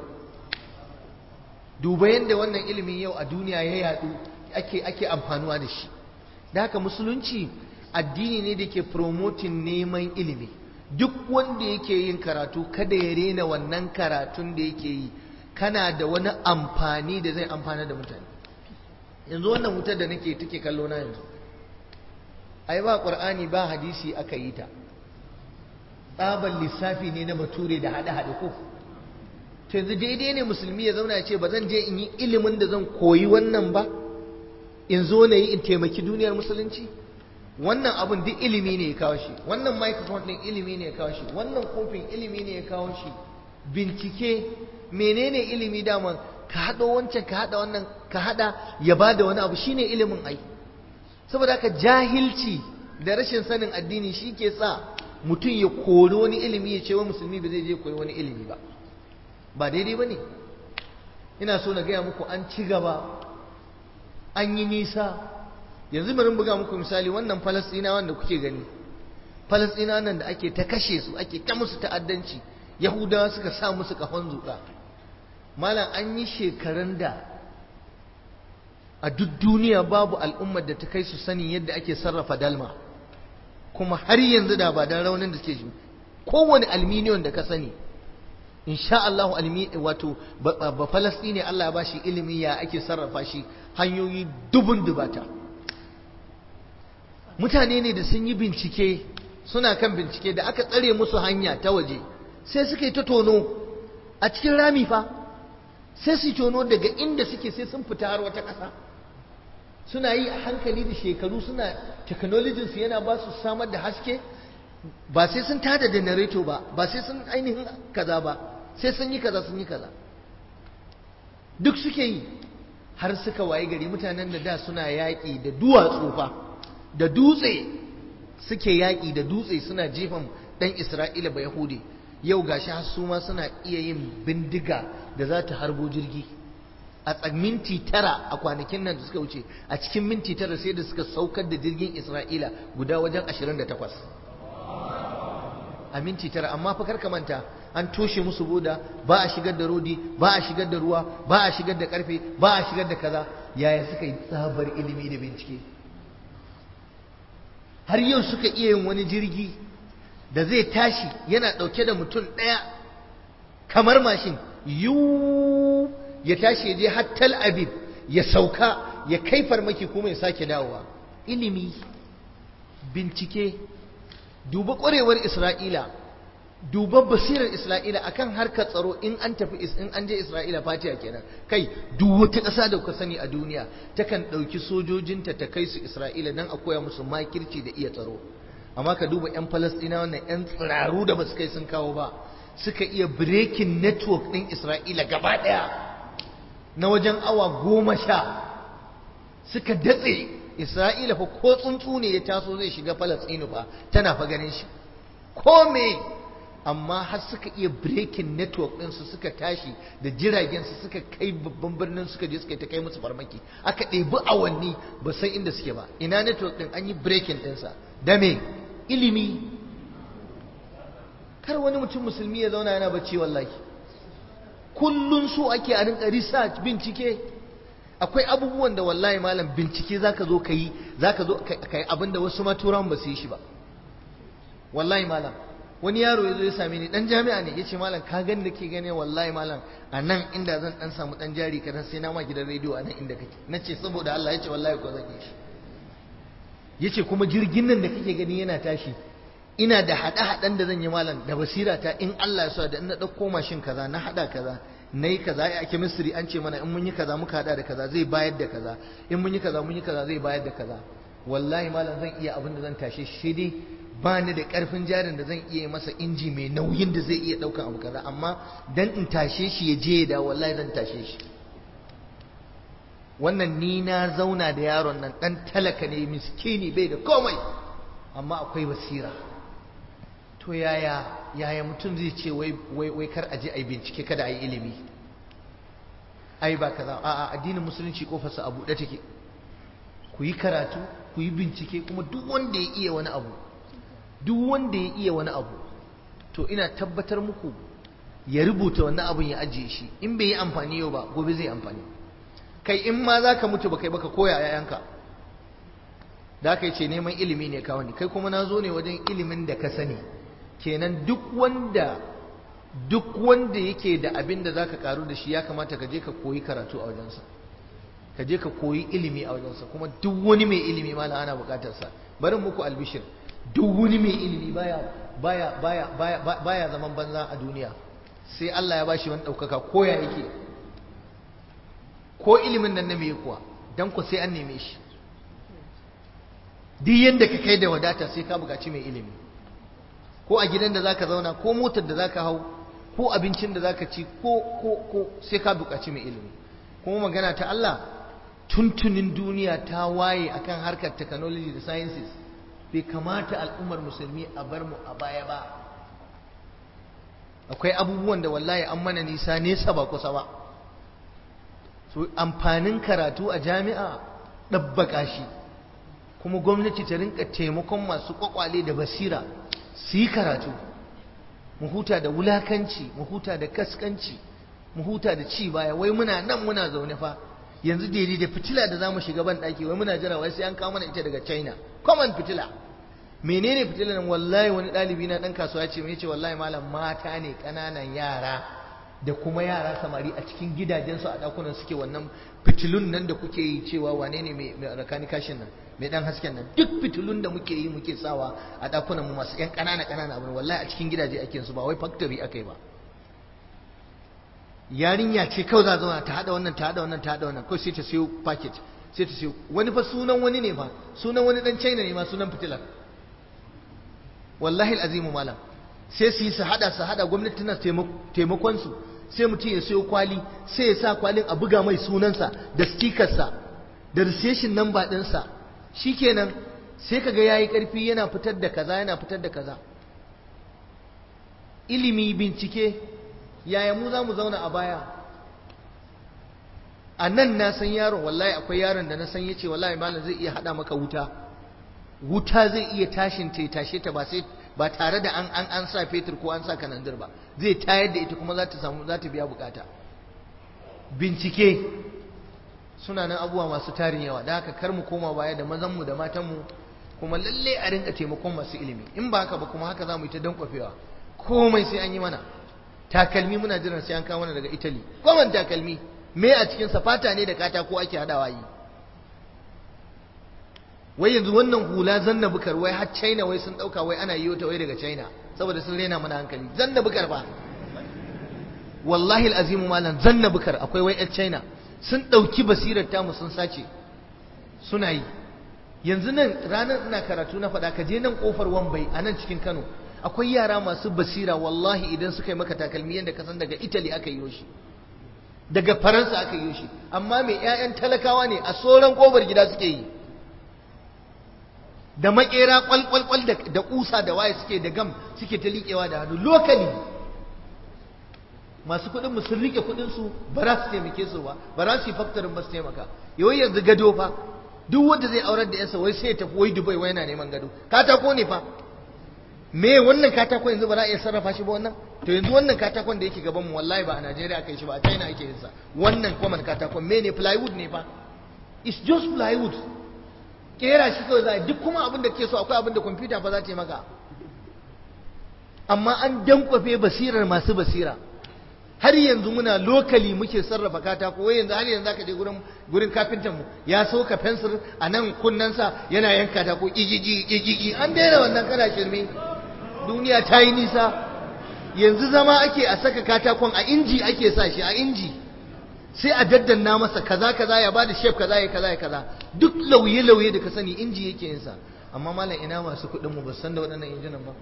duba yadda wannan ilimin yau a duniya ya yaɗu ake ake amfanuwa da shi da haka musulunci addini ne da ke promoting neman ilimi duk wanda yake yin karatu kada ya rena wannan karatun da yake yi kana da wani amfani da zai amfana da mutane yanzu wannan wutar da nake take kallo na yanzu ai ba qur'ani ba hadisi aka yi ta tsaban lissafi ne na bature da hade hade ko to yanzu daidai ne musulmi ya zauna ya ce ba zan je in yi ilimin da zan koyi wannan ba in zo na yi in taimaki duniyar musulunci wannan abun duk ilimi ne ya kawo shi wannan microphone din ilimi ne ya kawo shi wannan kofin ilimi ne ya kawo shi bincike menene ilimi dama ka haɗo wancan ka haɗa wannan ka haɗa ya ba da wani abu shine ilimin ai saboda haka jahilci da rashin sanin addini shi ke sa mutum ya kori wani ilimi ya ce wa musulmi ba zai je koyi wani ilimi ba ba daidai ba ne ina so na gaya muku an ci gaba an yi nisa yanzu bari buga muku misali wannan falastina wanda kuke gani falastina nan da ake ta kashe su ake ta musu ta'addanci yahudawa suka sa musu kafan zuƙa malam an yi shekarun da a duk duniya babu al'ummar da ta kai su sanin yadda ake sarrafa dalma kuma har yanzu da ba dan raunin da ke shi kowane alminiyon da ka sani insha Allah almi wato ba falastini Allah ya bashi ilimi ya ake sarrafa shi hanyoyi dubun dubata mutane ne da sun yi bincike suna kan bincike da aka tsare musu hanya ta waje sai suka yi ta tono a cikin rami fa sai su tono daga inda suke sai sun fita har wata ƙasa suna yi a hankali da shekaru suna technology su yana ba su samar da haske ba sai sun tada generator ba ba sai sun ainihin kaza ba sai sun yi kaza sun yi kaza duk suke yi har suka waye gari mutanen da da suna yaƙi da duwatsu fa da dutse suke yaƙi da dutse suna jefan ɗan isra'ila ba yahudi yau gashi har su ma suna iya yin bindiga da za ta harbo jirgi a minti tara a kwanakin nan da suka wuce a cikin minti tara sai da suka saukar da jirgin isra'ila guda wajen 28 a minti tara amma fa karka manta an toshe musu boda ba a shigar da rodi ba a shigar da ruwa ba a shigar da karfe ba a shigar da kaza yaya suka yi tsabar ilimi da bincike har yau suka iya yin wani jirgi da zai tashi yana ɗauke da mutum ɗaya kamar mashin yu ya tashi ya je har Tel Aviv ya sauka ya kai farmaki kuma ya sake dawowa ilimi bincike duba ƙwarewar Isra'ila duba basirar Isra'ila akan harkar tsaro in an tafi in an je Isra'ila fatiya kenan kai duk wata ƙasa da kuka sani a duniya takan ɗauki sojojinta ta kai su Isra'ila dan a koya musu makirci da iya tsaro amma ka duba 'yan Falasɗina wannan 'yan tsiraru da ba su kai sun kawo ba suka iya breaking network ɗin Isra'ila gaba ɗaya na wajen awa goma sha suka datse Isra'ila fa ko tsuntsu ne ya taso zai shiga Falasɗinu fa tana fa ganin shi ko me amma har suka iya breaking network ɗinsu suka tashi da jiragen su suka kai babban birnin suka je suka ta kai musu farmaki aka ɗebi awanni ba san inda suke ba ina network ɗin an yi breaking ɗinsa da me ilimi kar wani mutum musulmi ya zauna yana bacci wallahi kullun so ake a rinka research bincike akwai abubuwan da wallahi malam bincike zaka zo ka yi zaka zo ka yi abinda wasu ma turan ba su yi shi ba wallahi malam wani yaro ya zo ya same ni dan jami'a ne yace malam ka gani da ke gane wallahi malam a nan inda zan dan samu dan jari kadan sai na ma gidan rediyo a nan inda kake nace saboda Allah yace wallahi ko zan yi shi yace kuma jirgin nan da kake gani yana tashi ina da hada-hadan da zan yi malam da basira ta in Allah ya so da in na dauko mashin kaza na hada kaza nayi kaza ai a chemistry an ce mana in mun yi kaza muka hada da kaza zai bayar da kaza in mun yi kaza mun yi kaza zai bayar da kaza wallahi malam zan iya abin da zan tashe shi dai ba ni da karfin jarin da zan iya masa inji mai nauyin da zai iya daukan abu kaza amma dan in tashe shi ya je da wallahi zan tashe shi wannan ni na zauna da yaron nan dan talaka ne miskini bai da komai amma akwai basira to yaya yaya mutum zai ce wai wai wai kar aje ai bincike kada ai ilimi ai ba kaza a'a addinin musulunci kofarsa a buɗe take ku yi karatu ku yi bincike kuma duk wanda ya iya wani abu duk wanda ya iya wani abu to ina tabbatar muku ya rubuta wannan abun ya ajiye shi in bai yi amfani yau ba gobe zai amfani kai in ma za ka mutu ba kai baka koya yayanka da aka ce neman ilimi ne ka wani kai kuma na zo ne wajen ilimin da ka sani kenan duk wanda duk wanda yake da abin da za ka karu da shi ya kamata ka je ka koyi karatu a wajensa ka je ka koyi ilimi a wajensa kuma duk wani mai ilimi ma ana bukatarsa bari muku albishir duk wani mai ilimi baya baya baya baya baya zaman banza a duniya sai Allah ya bashi wani ɗaukaka ko ya yake ko ilimin nan na me kuwa dan ku sai an neme shi duk yanda ka kai da wadata sai ka buƙaci mai ilimi ko a gidan da zaka zauna ko motar da zaka hau ko abincin da zaka ci ko ko ko sai ka buƙaci mai ilimi kuma magana ta Allah tuntunin duniya ta waye akan harkar technology da sciences bai kamata al'ummar musulmi a bar mu a baya ba akwai abubuwan da wallahi an mana nisa nesa ba kusa ba so amfanin karatu a jami'a ɗabbaka shi kuma gwamnati ta rinka taimakon masu kwakwale da basira su yi karatu mu huta da wulakanci mu huta da kaskanci mu huta da ci baya wai muna nan muna zaune fa yanzu daidai da fitila da zamu shiga ban daki wai muna jira wai sai an kawo mana ita daga China common fitila menene fitilan nan wallahi wani dalibi na dan kasuwa ce mai ce wallahi malam mata ne kananan yara da kuma yara samari a cikin gidajensu a dakunan suke wannan fitilun nan da kuke yi cewa wane ne mai rakani kashin nan mai dan hasken nan duk fitilun da muke yi muke sawa a dakunan mu masu yan kanana kanana abin wallahi a cikin gidaje ake su ba wai factory akai ba yarinya ce kawai za zauna ta hada wannan ta hada wannan ta hada wannan kawai sai ta siyo packet sai ta siyo wani fa sunan wani ne fa sunan wani dan China ne ma sunan fitilar wallahi alazimu malam sai su yi su hada su hada gwamnati tana taimakon su sai mutum ya siyo kwali sai ya sa kwalin a buga mai sunansa da stikarsa da recession number ɗinsa shikenan sai kaga yayi karfi yana fitar da kaza yana fitar da kaza ilimi bincike yaya mu za mu zauna a baya a nan na san yaron wallahi akwai yaron da na san yace wallahi malam zai iya hada maka wuta wuta zai iya tashin ta tashe ta ba sai ba tare da an an an sa fetur ko an sa kanandir ba zai tayar da ita kuma za ta samu za ta biya bukata bincike suna nan abubuwa masu tarin yawa da haka kar mu koma baya da mazan mu da matan mu kuma lalle a rinka taimakon masu ilimi in ba haka ba kuma haka za mu yi ta dankwafewa komai sai an yi mana takalmi muna jiran sai an kawo mana daga Italy koman takalmi me a cikin fata ne da katako ake hadawa yi wai yanzu wannan hula zanna bukar wai har China wai sun dauka wai ana yiwo ta wai daga China saboda sun rena mana hankali zanna bukar ba wallahi alazim malam zanna bukar akwai wai yar China sun dauki basirar tamu sun sace suna yi yanzu nan ranar ina karatu na faɗa ka je nan kofar Wambai a nan cikin Kano akwai yara masu basira wallahi idan suka yi maka takalmi yadda ka san daga Italy aka yi shi daga Faransa aka yi shi amma mai ƴaƴan talakawa ne a soran kofar gida suke yi da makera kwalkwalkwal da kusa da waye suke da gam suke ta liƙewa da hannu lokali masu kuɗin mu sun rike kuɗin su ba za su taimake su ba ba za su yi faktorin ba su taimaka yawai yanzu gado fa duk wanda zai aurar da yansa wai sai ya tafi wai Dubai wai yana neman gado katako ne fa me wannan katakon yanzu ba za a iya sarrafa shi ba wannan to yanzu wannan katakon da yake gaban mu wallahi ba a Najeriya aka yi shi ba a China ake yin sa wannan common katakon me ne plywood ne fa it's just plywood kera shi kawai za a duk kuma abin da ke so akwai abin da kwamfuta fa za ta yi maka amma an dankwafe basirar masu basira har yanzu muna lokali muke sarrafa katako wai yanzu har yanzu aka je gurin gurin kafintan mu ya soka fensir a nan kunnensa yana yanka katako igigi igigi an daina wannan kana shirme duniya ta yi nisa yanzu zama ake a saka katakon a inji ake sa shi a inji sai a daddanna masa kaza kaza ya bada shef kaza ya kaza ya kaza duk lauye lauye da ka sani inji yake yin sa amma malam ina masu kuɗin mu ba san da waɗannan injinan ba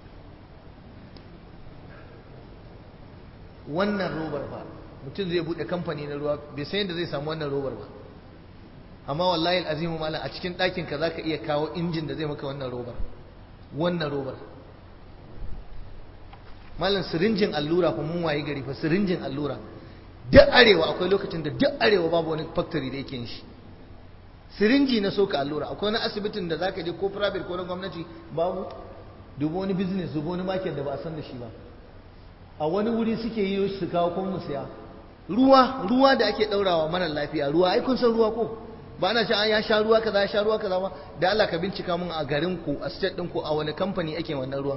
wannan robar ba mutum zai buɗe kamfani na ruwa bai san yadda zai samu wannan robar ba amma wallahi al'azimu malam a cikin ɗakin ka zaka iya kawo injin da zai maka wannan robar wannan robar malam sirinjin allura fa mun waye gari fa sirinjin allura duk arewa akwai lokacin da duk arewa babu wani factory da yake yin shi sirinji na soka allura akwai wani asibitin da zaka je ko private ko na gwamnati babu dubo wani business dubo wani market da ba a san da shi ba a wani wuri suke yi su kawo kuma mu siya ruwa ruwa da ake daurawa mara lafiya ruwa ai kun san ruwa ko ba ana sha ya sha ruwa kaza ya sha ruwa kaza ba da Allah ka bincika mun a garin ku a state din ku a wani kamfani ake wannan ruwan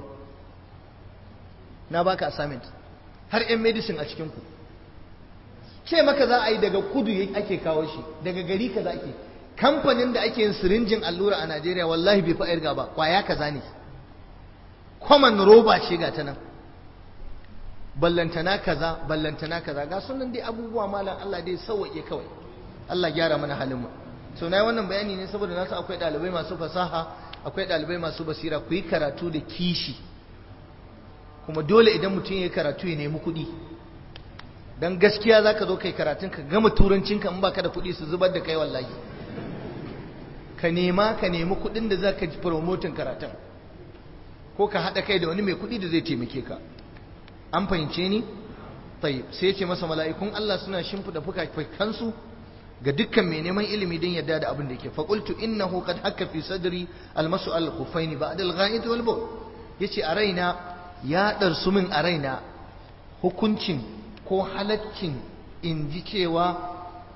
na baka assignment har yan medicine a cikin ku ce maka za a yi daga kudu ake kawo shi daga gari kaza ake kamfanin da ake yin sirinjin allura a Najeriya wallahi bai fa irga ba kwaya kaza ne common roba ce ga ta nan ballantana kaza ballantana kaza ga sunan dai abubuwa malam Allah dai sauwaƙe kawai Allah gyara mana halin mu so na yi wannan bayani ne saboda nasu akwai ɗalibai masu fasaha akwai ɗalibai masu basira ku yi karatu da kishi kuma dole idan mutum ya yi karatu ya nemi kuɗi dan gaskiya zaka zo kai karatun ka gama turancinka in baka da kuɗi su zubar da kai wallahi ka nema ka nemi kuɗin da zaka ji promoting karatun ko ka haɗa kai da wani mai kuɗi da zai taimake ka an fahimce ni tayyib sai ce masa mala'ikun Allah suna shimfida fuka-fukansu ga dukkan mai neman ilimi don yadda da abin da yake faqultu innahu qad hakka fi sadri almasu al-khuffaini ba'da al-gha'id wal bawl yace a raina ya darsu min a raina hukuncin ko halaccin in ji cewa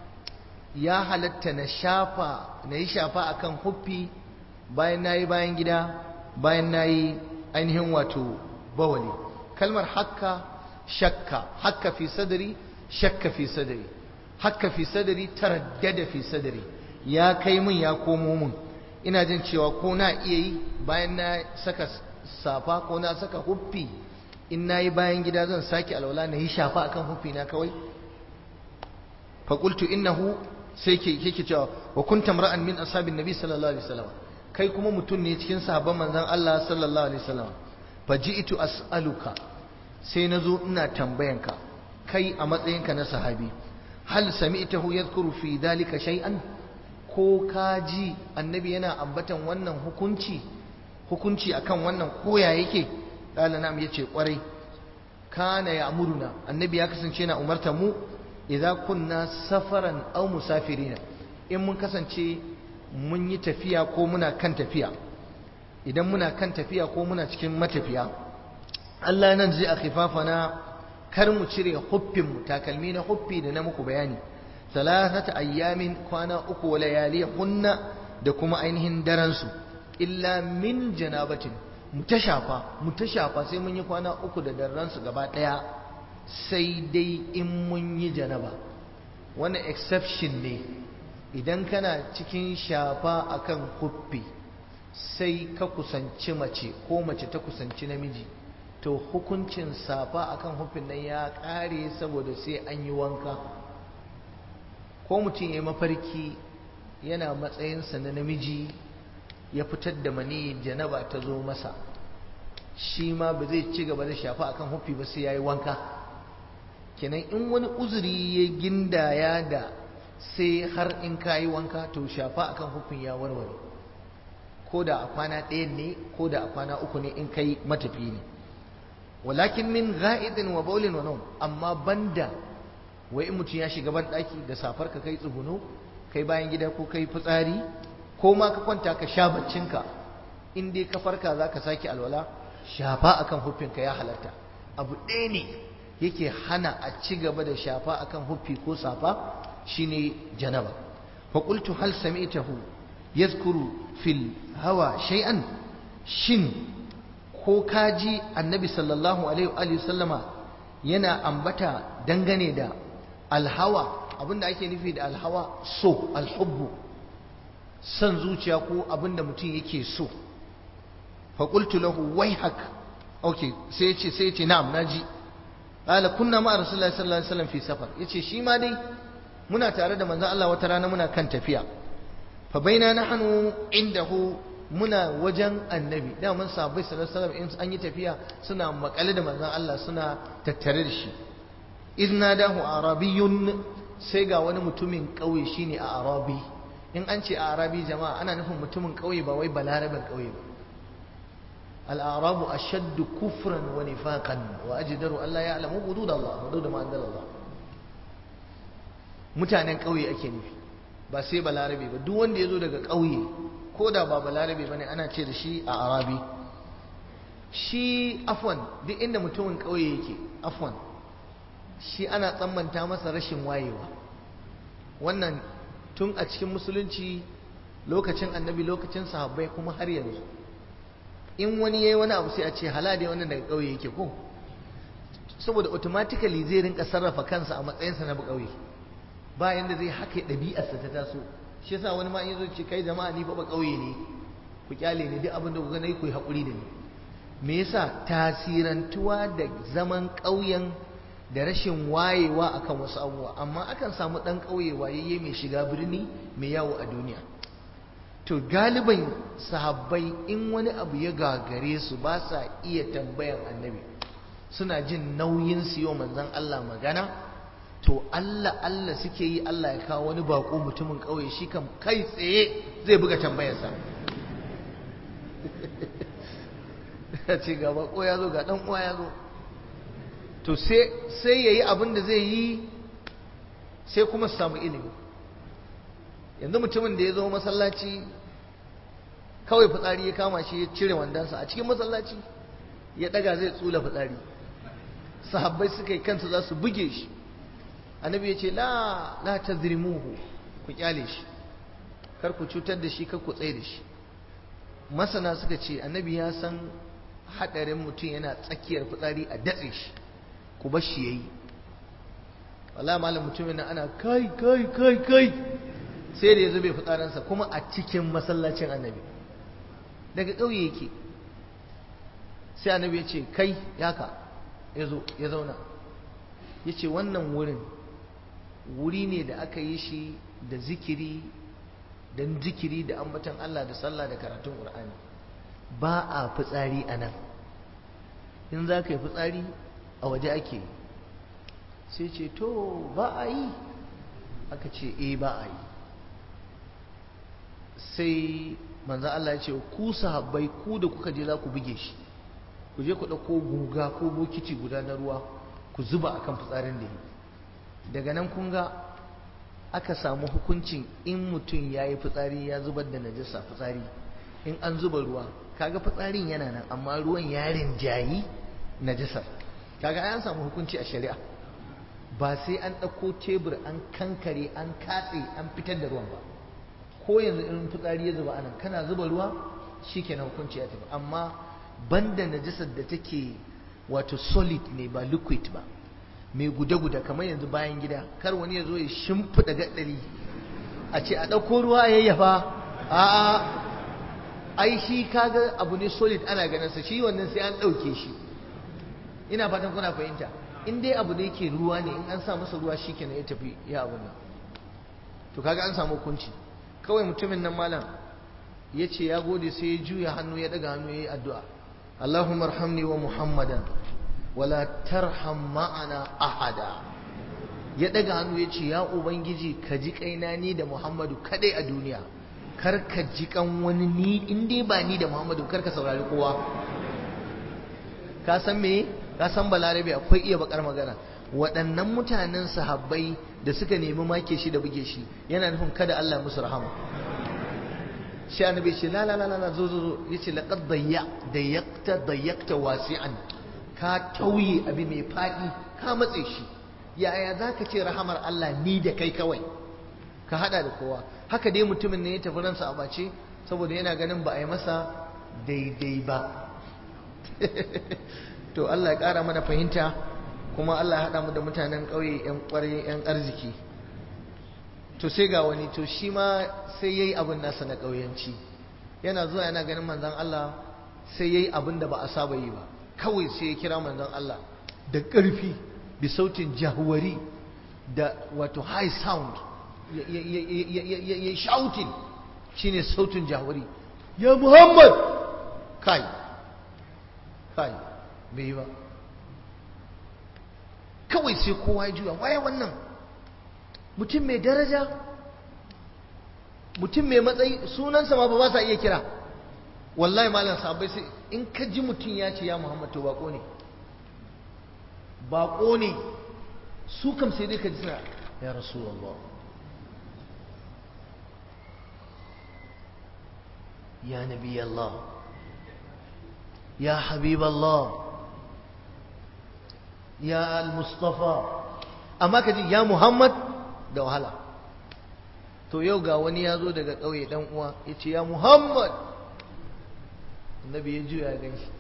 ya halatta na shafa na yi shafa akan huffi bayan na yi bayan gida bayan na yi ainihin wato bawali kalmar hakka shakka hakka fi sadari shakka fi sadari hakka fi sadari taraddada fi sadari ya kai min ya komo min ina jin cewa ko na iya yi bayan na saka safa ko na saka huffi in na yi bayan gida zan sake alwala na yi shafa akan huffi na kawai faƙultu innahu sai ke yake cewa wa kunta mar'an min ashabin nabi sallallahu alaihi wasallam kai kuma mutum ne cikin sahabban manzon Allah sallallahu alaihi wasallam faji'tu as'aluka sai nazo ina tambayanka kai a matsayinka na sahabi hal sami'tahu yadhkuru fi dhalika shay'an ko kaji annabi yana ambatan wannan hukunci hukunci akan wannan koya yake qala nam yace kwarai kana ya'muruna annabi ya kasance na umarta mu idza kunna safaran aw musafirina in mun kasance mun yi tafiya ko muna kan tafiya idan muna kan tafiya ko muna cikin matafiya Allah nan zai akhifafana kar mu cire huffin mu takalmi na huffi da na muku bayani salasata ayyamin kwana uku wa layalihunna da kuma ainihin daren su illa min janabatin mu ta shafa mu ta shafa sai mun yi kwana uku da daren su gaba daya sai dai in mun yi janaba wani exception ne idan kana cikin shafa akan huffi sai ka kusanci mace ko mace ta kusanci namiji to hukuncin safa akan huffin nan ya kare saboda sai an yi wanka ko mutum ya mafarki yana matsayinsa na namiji ya fitar da mani janaba ta zo masa shi ma ba zai ci gaba da shafa akan huffi ba sai ya yi wanka kenan in wani uzuri ya gindaya da sai har in ka yi wanka to shafa akan huffin ya warware ko da a kwana ɗaya ne ko da a kwana uku ne in kai matafi ne walakin min ga'idin wa baulin wa amma banda wai in mutum ya shiga ban ɗaki da safar ka kai tsuguno kai bayan gida ko kai fitsari ko ma ka kwanta ka sha baccinka in dai ka farka za ka sake alwala shafa akan huffinka ya halatta abu ɗaya ne yake hana a ci gaba da shafa akan huffi ko safa shine janaba fa qultu hal sami'tahu yadhkuru fil hawa shay'an shin ko kaji annabi sallallahu alaihi wa sallama yana ambata dangane da alhawa abinda ake nufi da alhawa so alhubbu san zuciya ko abinda mutum yake so fa qultu lahu wayhak okay sai ya ce sai ya ce na'am naji qala kunna ma rasulullahi sallallahu alaihi wasallam fi safar yace shi ma dai muna tare da manzon Allah wata rana muna kan tafiya fa baina nahnu indahu muna wajen annabi da mun sahabbai sallallahu alaihi wasallam in an yi tafiya suna makale da manzon Allah suna tattare da shi idna dahu arabiyyun sai ga wani mutumin kauye shine a arabi in an ce a arabi jama'a ana nufin mutumin kauye ba wai balarabin kauye ba الأعراب أشد كفرا ونفاقا وأجدر أن لا يعلموا حدود الله حدود ما أنزل الله mutanen ƙauye ake nufi ba sai balarabe ba duk wanda ya zo daga ƙauye ko da ba balarabe ba ne ana ce da shi a arabi shi afwan duk inda mutumin ƙauye yake afwan shi ana tsammanta masa rashin wayewa wannan tun a cikin musulunci lokacin annabi lokacin sahabbai kuma har yanzu in wani yayi wani abu sai a ce halade wannan daga ƙauye yake ko saboda automatically zai rinka sarrafa kansa a matsayinsa na ƙauye ba yanda zai haka ɗabi'arsa ta taso shi yasa wani ma in yazo ce kai jama'a ni fa ba ƙauye ne ku kyale ni duk abin da ku ga nayi ku yi haƙuri da ni me yasa tasirantuwa da zaman ƙauyen da rashin wayewa akan wasu abubuwa amma akan samu ɗan ƙauye wayayye mai shiga birni mai yawo a duniya to galiban sahabbai in wani abu ya gagare su ba sa iya tambayan annabi suna jin nauyin su yau manzon Allah magana to Allah Allah suke yi Allah ya kawo wani bako mutumin ƙauye shi kam kai tsaye zai buga tambayarsa ya ce ga bako ya zo ga ɗan uwa ya zo to sai ya yi abin da zai yi sai kuma su samu ilimi yanzu mutumin da ya zo masallaci kawai fitsari ya kama shi ya cire wandansa a cikin masallaci ya daga zai tsula fitsari sahabbai suka yi kansu za su buge shi annabi ya ce la la tazrimuhu ku kyale shi kar ku cutar da shi kar ku tsaye da shi masana suka ce annabi ya san hadarin mutum yana tsakiyar fitsari a datse shi ku bar shi yayi wala malam mutumin nan ana kai kai kai kai sai da ya zube fitsarinsa kuma a cikin masallacin annabi daga ƙauye yake sai annabi ya ce kai yaka ya zo ya zauna ya ce wannan wurin wuri ne da aka yi shi da zikiri don zikiri da ambatan Allah da sallah da karatun ƙur'ani ba a fitsari a nan in za ka yi fitsari a waje ake yi sai ce to ba a yi aka ce e ba a yi sai manzo Allah ya ce ku sahabbai ku da kuka je za ku buge shi ku je ku ɗauko guga ko bokiti guda na ruwa ku zuba akan fitsarin da yi daga nan kun ga aka samu hukuncin in mutum ya yi fitsari ya zubar da najasa fitsari in an zuba ruwa kaga fitsarin yana nan amma ruwan ya rinjayi najasar kaga an samu hukunci a shari'a ba sai an ɗauko tebur an kankare an katse an fitar da ruwan ba ko yanzu in fitsari ya zuba anan kana zuba ruwa shikenan hukunci ya tafi amma banda najasar da take wato solid ne ba liquid ba mai guda-guda kamar yanzu bayan gida kar wani ya zo ya shimfiɗa gaɗari a ce a ɗauko ruwa a yayyafa a ai shi kaga abu ne solid ana ganinsa shi wannan sai an ɗauke shi ina fatan kuna fahimta in dai abu da yake ruwa ne in an sa masa ruwa shi kenan ya tafi ya abu nan to kaga an samu hukunci kawai mutumin nan malam ya ce ya gode sai ya juya hannu ya ɗaga hannu ya yi addu'a Allahumma arhamni wa Muhammadan wala tarham ma'ana ahada ya daga hannu ya ce ya ubangiji ka ji kaina ni da muhammadu kadai a duniya kar ka ji kan wani ni in dai ba ni da muhammadu kar ka saurari kowa ka san me ka san balarabe akwai iya bakar magana waɗannan mutanen sahabbai da suka nemi make shi da buge shi yana nufin kada Allah musu rahama shi annabi ce la la la la zo zo zo yace laqad dayya dayyakta dayyakta wasi'an ka tauye abi mai faɗi ka matse shi yaya za ka ce rahamar Allah ni da kai kawai ka haɗa da kowa haka dai mutumin ne ya tafi ransa a bace saboda yana ganin ba a yi masa daidai ba to Allah ya ƙara mana fahimta kuma Allah ya haɗa mu da mutanen ƙauye 'yan ƙwarai 'yan arziki to sai ga wani to shi ma sai ya yi abin nasa na ƙauyanci yana zuwa yana ganin manzan Allah sai ya yi abin da ba a saba yi ba kawai sai ya kira manzon Allah da ƙarfi bi sautin jahwari da wato high sound ya shouting shine sautin jahwari ya Muhammad kai kai bai yi ba kawai sai kowa ya juya waye wannan mutum mai daraja mutum mai matsayi sunansa ma ba sa iya kira wallahi malam sahabbai sai in ka ji mutum ya ce ya Muhammad to bako ne bako ne su kam sai dai ka ji suna ya rasulullah ya nabi Allah ya habib Allah ya al-mustafa amma ka ji ya Muhammad da wahala to yau ga wani ya zo daga ƙauye dan uwa ya ce ya Muhammad annabi ya juya gan shi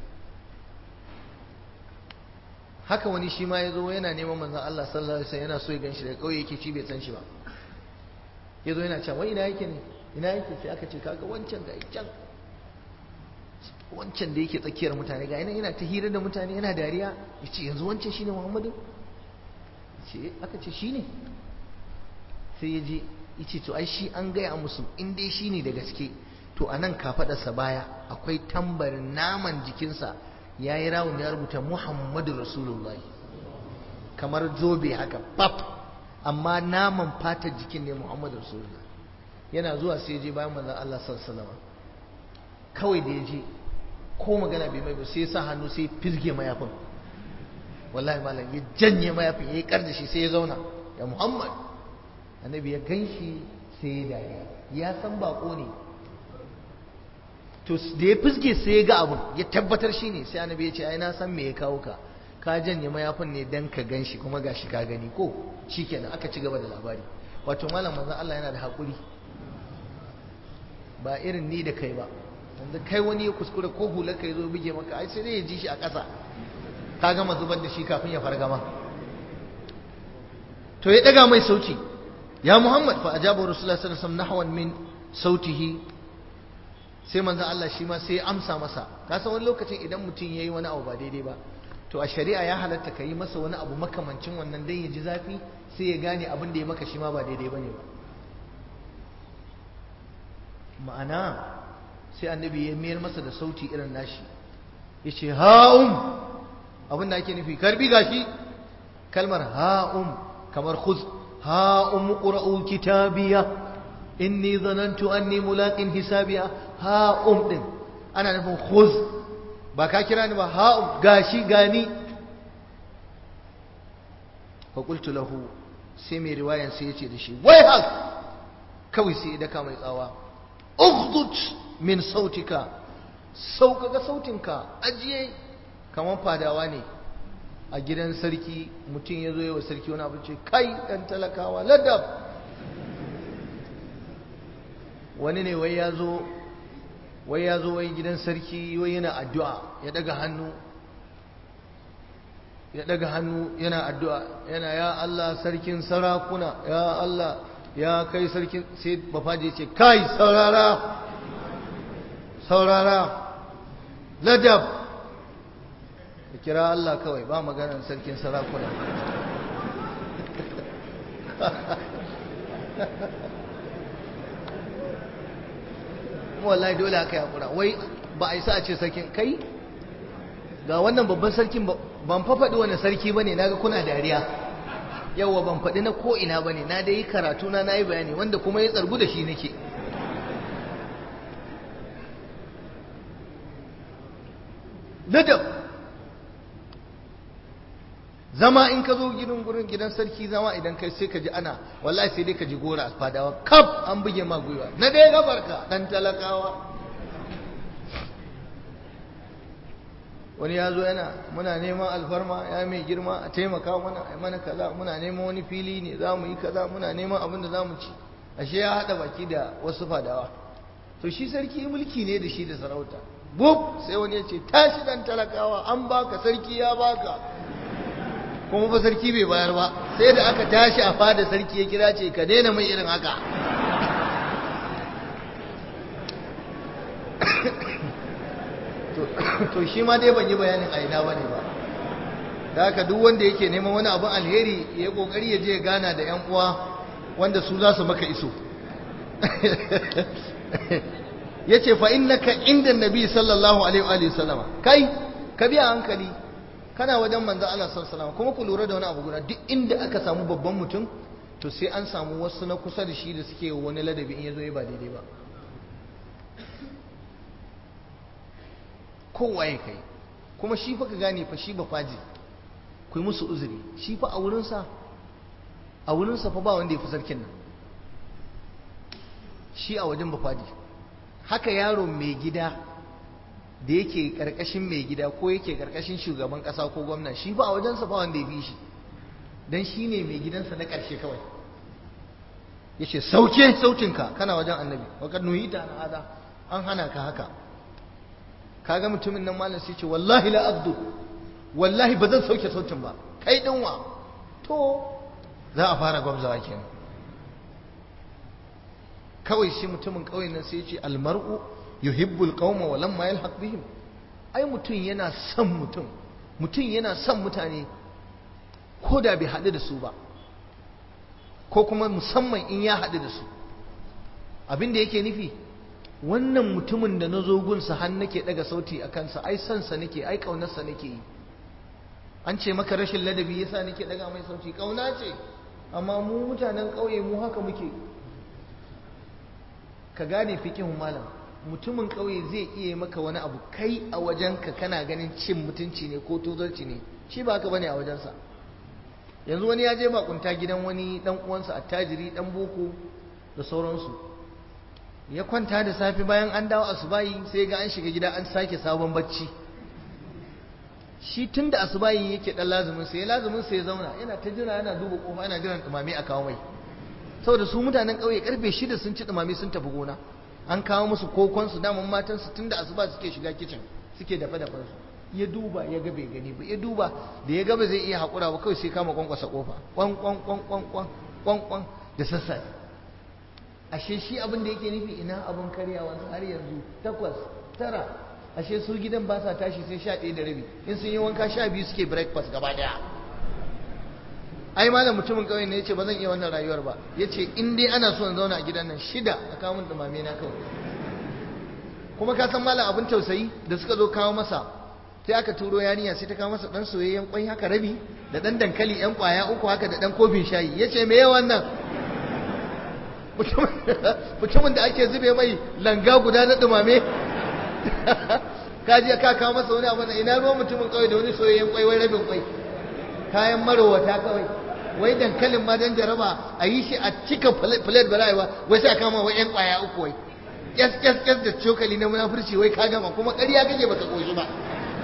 haka wani shi ma ya zo yana neman manzan Allah sallallahu alaihi wasallam yana so ya gan shi daga ƙauye yake ci bai san shi ba ya zo yana cewa wai ina yake ne ina yake sai aka ce kaga wancan ga can wancan da yake tsakiyar mutane ga yana yana ta hira da mutane yana dariya ya ce yanzu wancan shine Muhammadu ce aka ce shine sai ya je ya ce to ai shi an gaya musu in dai shine da gaske to a nan kafaɗarsa baya akwai tambarin naman jikinsa ya yi rawun ya rubuta muhammadu rasulullah kamar zobe haka pap amma naman fatar jikin ne muhammadu rasulullah yana zuwa sai je bayan manzan Allah sallallahu kawai da ya je ko magana bai mai ba sai ya sa hannu sai fizge mayafin wallahi malam ya janye mayafin ya yi kar da shi sai ya zauna ya muhammad annabi ya gan shi sai ya dariya ya san bako ne to da ya fuske sai ya ga abun ya tabbatar shi ne sai annabi ya ce ai na san me ya kawo ka ka janye mayafin ne dan ka gan shi kuma gashi ka gani ko shikenan aka ci gaba da labari wato malam manzon Allah yana da hakuri ba irin ni da kai ba yanzu kai wani ya kuskure ko hular ka zo bige maka ai sai dai ya ji shi a ƙasa ka gama zubar da shi kafin ya fargama to ya daga mai sauti ya Muhammad fa ajaba Rasulullah sallallahu alaihi wasallam nahwan min sautihi sai manzon Allah shi ma sai ya amsa masa ka san wani lokacin idan mutum yayi wani abu ba daidai ba to a shari'a ya halatta ka yi masa wani abu makamancin wannan dan ya ji zafi sai ya gane abin da ya maka shi ma ba daidai bane ba ma'ana sai annabi ya mayar masa da sauti irin nashi yace ha'um abin da ake nufi karbi gashi kalmar ha'um kamar khuz ha'um qra'u kitabiya inni zanantu anni mulaqin hisabiya ha'um din ana nufin khuz ba ka kira ni ba ha'um gashi gani fa qultu lahu sai mai riwayan sai yace da shi wai hak kawai sai da ka mai tsawa ughdud min sautika sauƙaƙa sautinka ajiye kamar fadawa ne a gidan sarki mutum ya zo yawa sarki wani abu ce kai ɗan talakawa ladab wani ne wai ya zo wai ya zo wai gidan sarki wai yana addu'a ya daga hannu ya daga hannu yana addu'a yana ya Allah sarkin sarakuna ya Allah ya kai sarkin sai bafaji ce kai saurara saurara ladab da kira Allah kawai ba maganar sarkin sarakuna wallahi dole aka yi hakura wai ba a isa a ce sarkin kai ga wannan babban sarkin ban fafaɗi wani sarki ba ne naga kuna dariya yawwa ban faɗi na ko'ina ba ne na da yi karatu na na yi bayani wanda kuma ya tsargu da shi nake ladab zama in ka zo gidan gurin gidan sarki zama idan kai sai ka ji ana wallahi sai dai ka ji gora a fadawa kaf an buge ma gwiwa na dai gabarka dan talakawa wani ya zo yana muna neman alfarma ya mai girma a taimaka mana a mana kaza muna neman wani fili ne za mu yi kaza muna neman abin da za mu ci ashe ya haɗa baki da wasu fadawa to shi sarki mulki ne da shi da sarauta bub sai wani ya ce tashi dan talakawa an baka sarki ya baka kuma ba sarki bai bayar ba sai da aka tashi a fada sarki ya kira ce ka daina mai irin haka to shi ma dai ban yi bayanin a ina bane ba da haka duk wanda yake neman wani abin alheri ya kokari ya je gana da yan uwa wanda su za su maka iso yace fa innaka inda nabi sallallahu alaihi wa sallama kai ka biya hankali kana wajen manzo Allah sallallahu alaihi kuma ku lura da wani abu guda duk inda aka samu babban mutum to sai an samu wasu na kusa da shi da suke wani ladabi in yazo yi ba daidai ba kowa ya kai kuma shi fa ka gane fa shi ba faji ku yi musu uzuri shi fa a wurinsa a wurinsa fa ba wanda ya fi sarkin nan shi a wajen ba faji haka yaro mai gida da yake karkashin mai gida ko yake karkashin shugaban kasa ko gwamna shi ba a wajensa ba wanda ya fi shi dan shi ne mai gidansa na ƙarshe kawai ya ce sauke sautinka kana wajen annabi wakar nuhita na hada an hana ka haka kaga mutumin nan malam sai ce wallahi la abdu wallahi ba zan sauke sautin ba kai dinwa to za a fara gwamzawa kenan kawai shi mutumin ƙauyen nan sai ya ce almar'u yuhibbul qauma wa lamma yalhaq bihim ai mutum yana son mutum mutum yana son mutane ko da bai haɗu da su ba ko kuma musamman in ya haɗu da su abin da yake nufi wannan mutumin da na zo gunsa har nake ɗaga sauti a kansa ai sansa nake ai ƙaunarsa nake yi an ce maka rashin ladabi yasa nake ɗaga mai sauti ƙauna ce amma mu mutanen ƙauye mu haka muke ka gane fikihun malam mutumin ƙauye zai iya maka wani abu kai a wajenka kana ganin cin mutunci ne ko tozarci ne shi ba haka bane a wajensa yanzu wani ya je bakunta gidan wani dan uwansa attajiri dan boko da sauransu ya kwanta da safe bayan an dawo asubahi sai ga an shiga gida an sake sabon bacci shi tun da asubahi yake dan lazumin sa ya lazumin sa ya zauna yana ta jira yana duba kofa yana jiran dumame a kawo mai saboda su mutanen ƙauye karfe shida sun ci dumame sun tafi gona an kawo musu kokon su daman matan su tun da asuba suke shiga kicin suke dafa dafan su ya duba ya ga bai gani ba ya duba da ya ga ba zai iya haƙura ba kawai sai kama kwankwasa kofa kwan kwan kwan kwan kwan kwan kwan da sassafe ashe shi abin da yake nufi ina abin karyawa har yanzu takwas tara ashe su gidan ba sa tashi sai sha ɗaya da rabi in sun yi wanka sha biyu suke breakfast gaba ɗaya ai malam mutumin ƙauye ne yace ba zan iya wannan rayuwar ba yace in dai ana so in zauna a gidan nan shida a kawo min dumame na kawai kuma ka san malam abin tausayi da suka zo kawo masa sai aka turo yarinya sai ta kawo masa dan soyayyen kwai haka rabi da dan dankali yan kwaya uku haka da dan kofin shayi yace me yawan nan mutumin da ake zube mai langa guda na dumame kaji ka kawo masa wani abu ina ruwan mutumin kawai da wani soyayyen kwai wai rabin kwai kayan marowata kawai wai dankalin ma dan jaraba a yi shi a cika plate ba rayuwa wai sai a kama wai yan kwaya uku wai kyas kyas kyas da cokali na munafurci wai ka gama kuma ƙarya kake baka koshi ba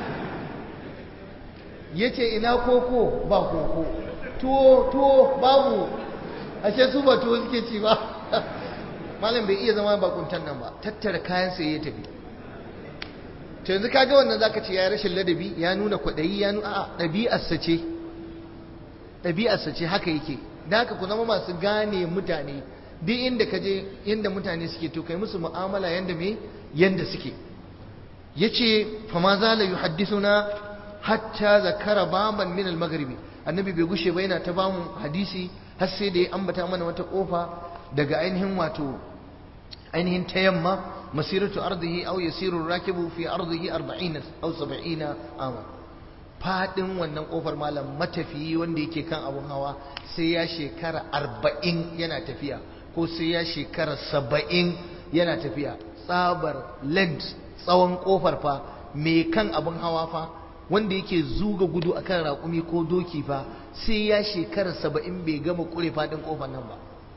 yace ina koko ba koko tuwo tuwo babu ashe su ba tuwo suke ci ba malam bai iya zama bakuntan nan ba tattara kayan sai ya tafi to yanzu kaga wannan zaka ce ya rashin ladabi ya nuna kwadayi ya nuna a ɗabi'arsa ce ɗabi'arsa ce haka yake da haka ku zama masu gane mutane duk inda ka je yanda mutane suke to kai musu mu'amala yanda me yanda suke yace fa ma zala yuhaddithuna hatta zakara baban min al-maghribi annabi bai gushe ba yana ta bamu hadisi har sai da ya ambata mana wata kofa daga ainihin wato ainihin ta yamma masiratu ardihi aw yasiru rakibu fi ardihi 40 aw 70 ama fadin wannan kofar malam matafiyi wanda yake kan abun hawa sai ya shekara 40 yana tafiya ko sai ya shekara 70 yana tafiya tsabar length tsawon kofar fa mai kan abun hawa fa wanda yake zuga gudu akan raƙumi ko doki fa sai ya shekara 70 bai gama kure fadin kofar nan ba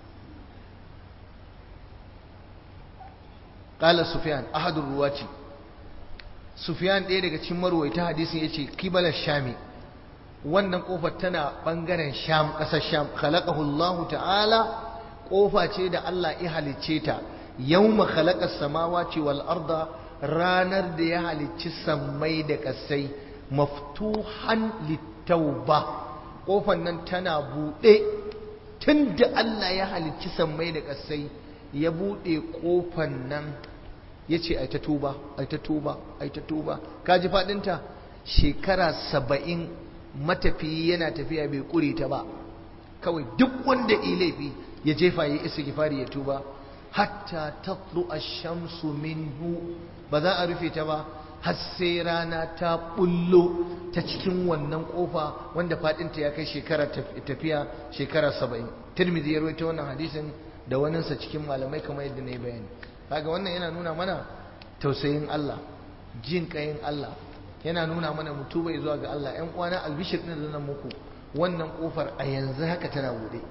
قال سفيان أحد الرواة سفيان ɗaya daga cikin marwaita hadisin yace kibalar shami wannan kofar tana bangaren sham ƙasar sham khalaqahu Allah ta'ala kofa ce da Allah ya halicce ta yawma khalaqas samawati wal arda ranar da ya halicci sammai da kasai maftuhan litauba kofar nan tana buɗe tunda Allah ya halicci sammai da kasai ya buɗe kofan nan ya ce ai ta tuba ai ta tuba ai ta tuba kaji faɗinta shekara saba'in matafiyi yana tafiya bai ƙure ta ba kawai duk wanda yi laifi ya jefa ya isa gifari ya tuba hatta tatlu ash-shamsu minhu ba za a rufe ta ba har sai rana ta bullo ta cikin wannan kofa wanda faɗinta ya kai shekara tafiya shekara saba'in tirmidhi ya rawaito wannan hadisin da waninsa cikin malamai kamar yadda na yi bayani kaga wannan yana nuna mana tausayin Allah jin kayin Allah yana nuna mana mutubai zuwa ga Allah ƴan uwana albishir din da nan muku wannan kofar a yanzu haka tana bude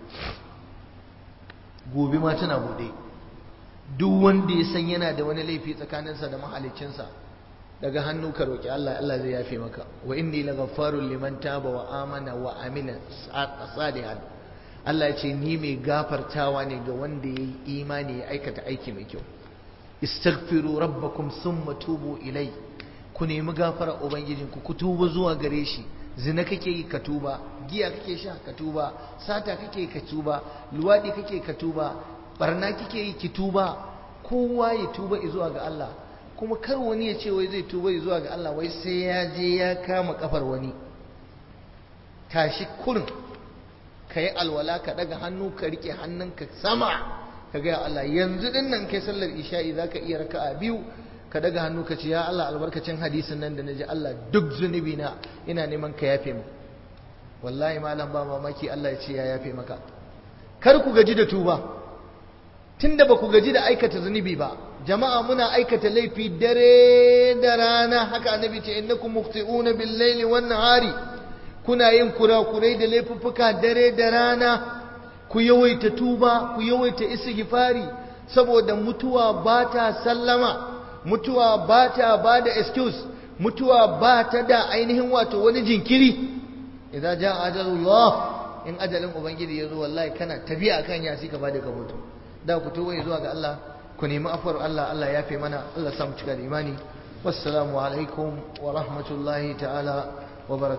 gobe ma tana bude duk wanda ya san yana da wani laifi tsakaninsa da mahaliccinsa daga hannu ka roki Allah Allah zai yafe maka wa inni laghaffarun liman taba wa amana wa amila salihan Allah ya ce ni mai gafartawa ne ga wanda ya yi imani ya aikata aiki mai kyau istaghfiru rabbakum summa tubu ilai ku nemi gafara ubangijinku ku tuba zuwa gare shi zina kake yi ka tuba giya kake sha ka tuba sata kake ka tuba luwadi kake ka tuba barna kake yi ki tuba kowa ya tuba zuwa ga Allah kuma kar wani ya ce wai zai tuba zuwa ga Allah wai sai ya je ya kama kafar wani tashi kurin ka yi alwala ka daga hannu ka rike hannunka sama ka gaya Allah yanzu din nan kai sallar isha'i za ka iya raka'a biyu ka daga hannu ka ce ya Allah albarkacin hadisin nan da na ji Allah duk zunubi na ina neman ka yafe mu wallahi malam ba mamaki Allah ya ce ya yafe maka kar ku gaji da tuba tunda ba ku gaji da aikata zunubi ba jama'a muna aikata laifi dare da rana haka annabi ce innakum mukhti'una bil laili wan nahari kuna yin kurakurai da laifuffuka dare da rana ku yawaita tuba ku yawaita istighfari saboda mutuwa ba ta sallama mutuwa ba ta ba da excuse mutuwa ba ta da ainihin wato wani jinkiri idan ja ajalullah in ajalin ubangiji ya zo wallahi kana tafiya akan yasi ka bada ka mutu da ku tuba zuwa ga Allah ku nemi afuwar Allah Allah ya fi mana Allah samu cika da imani wassalamu alaikum wa rahmatullahi ta'ala wa barakatuh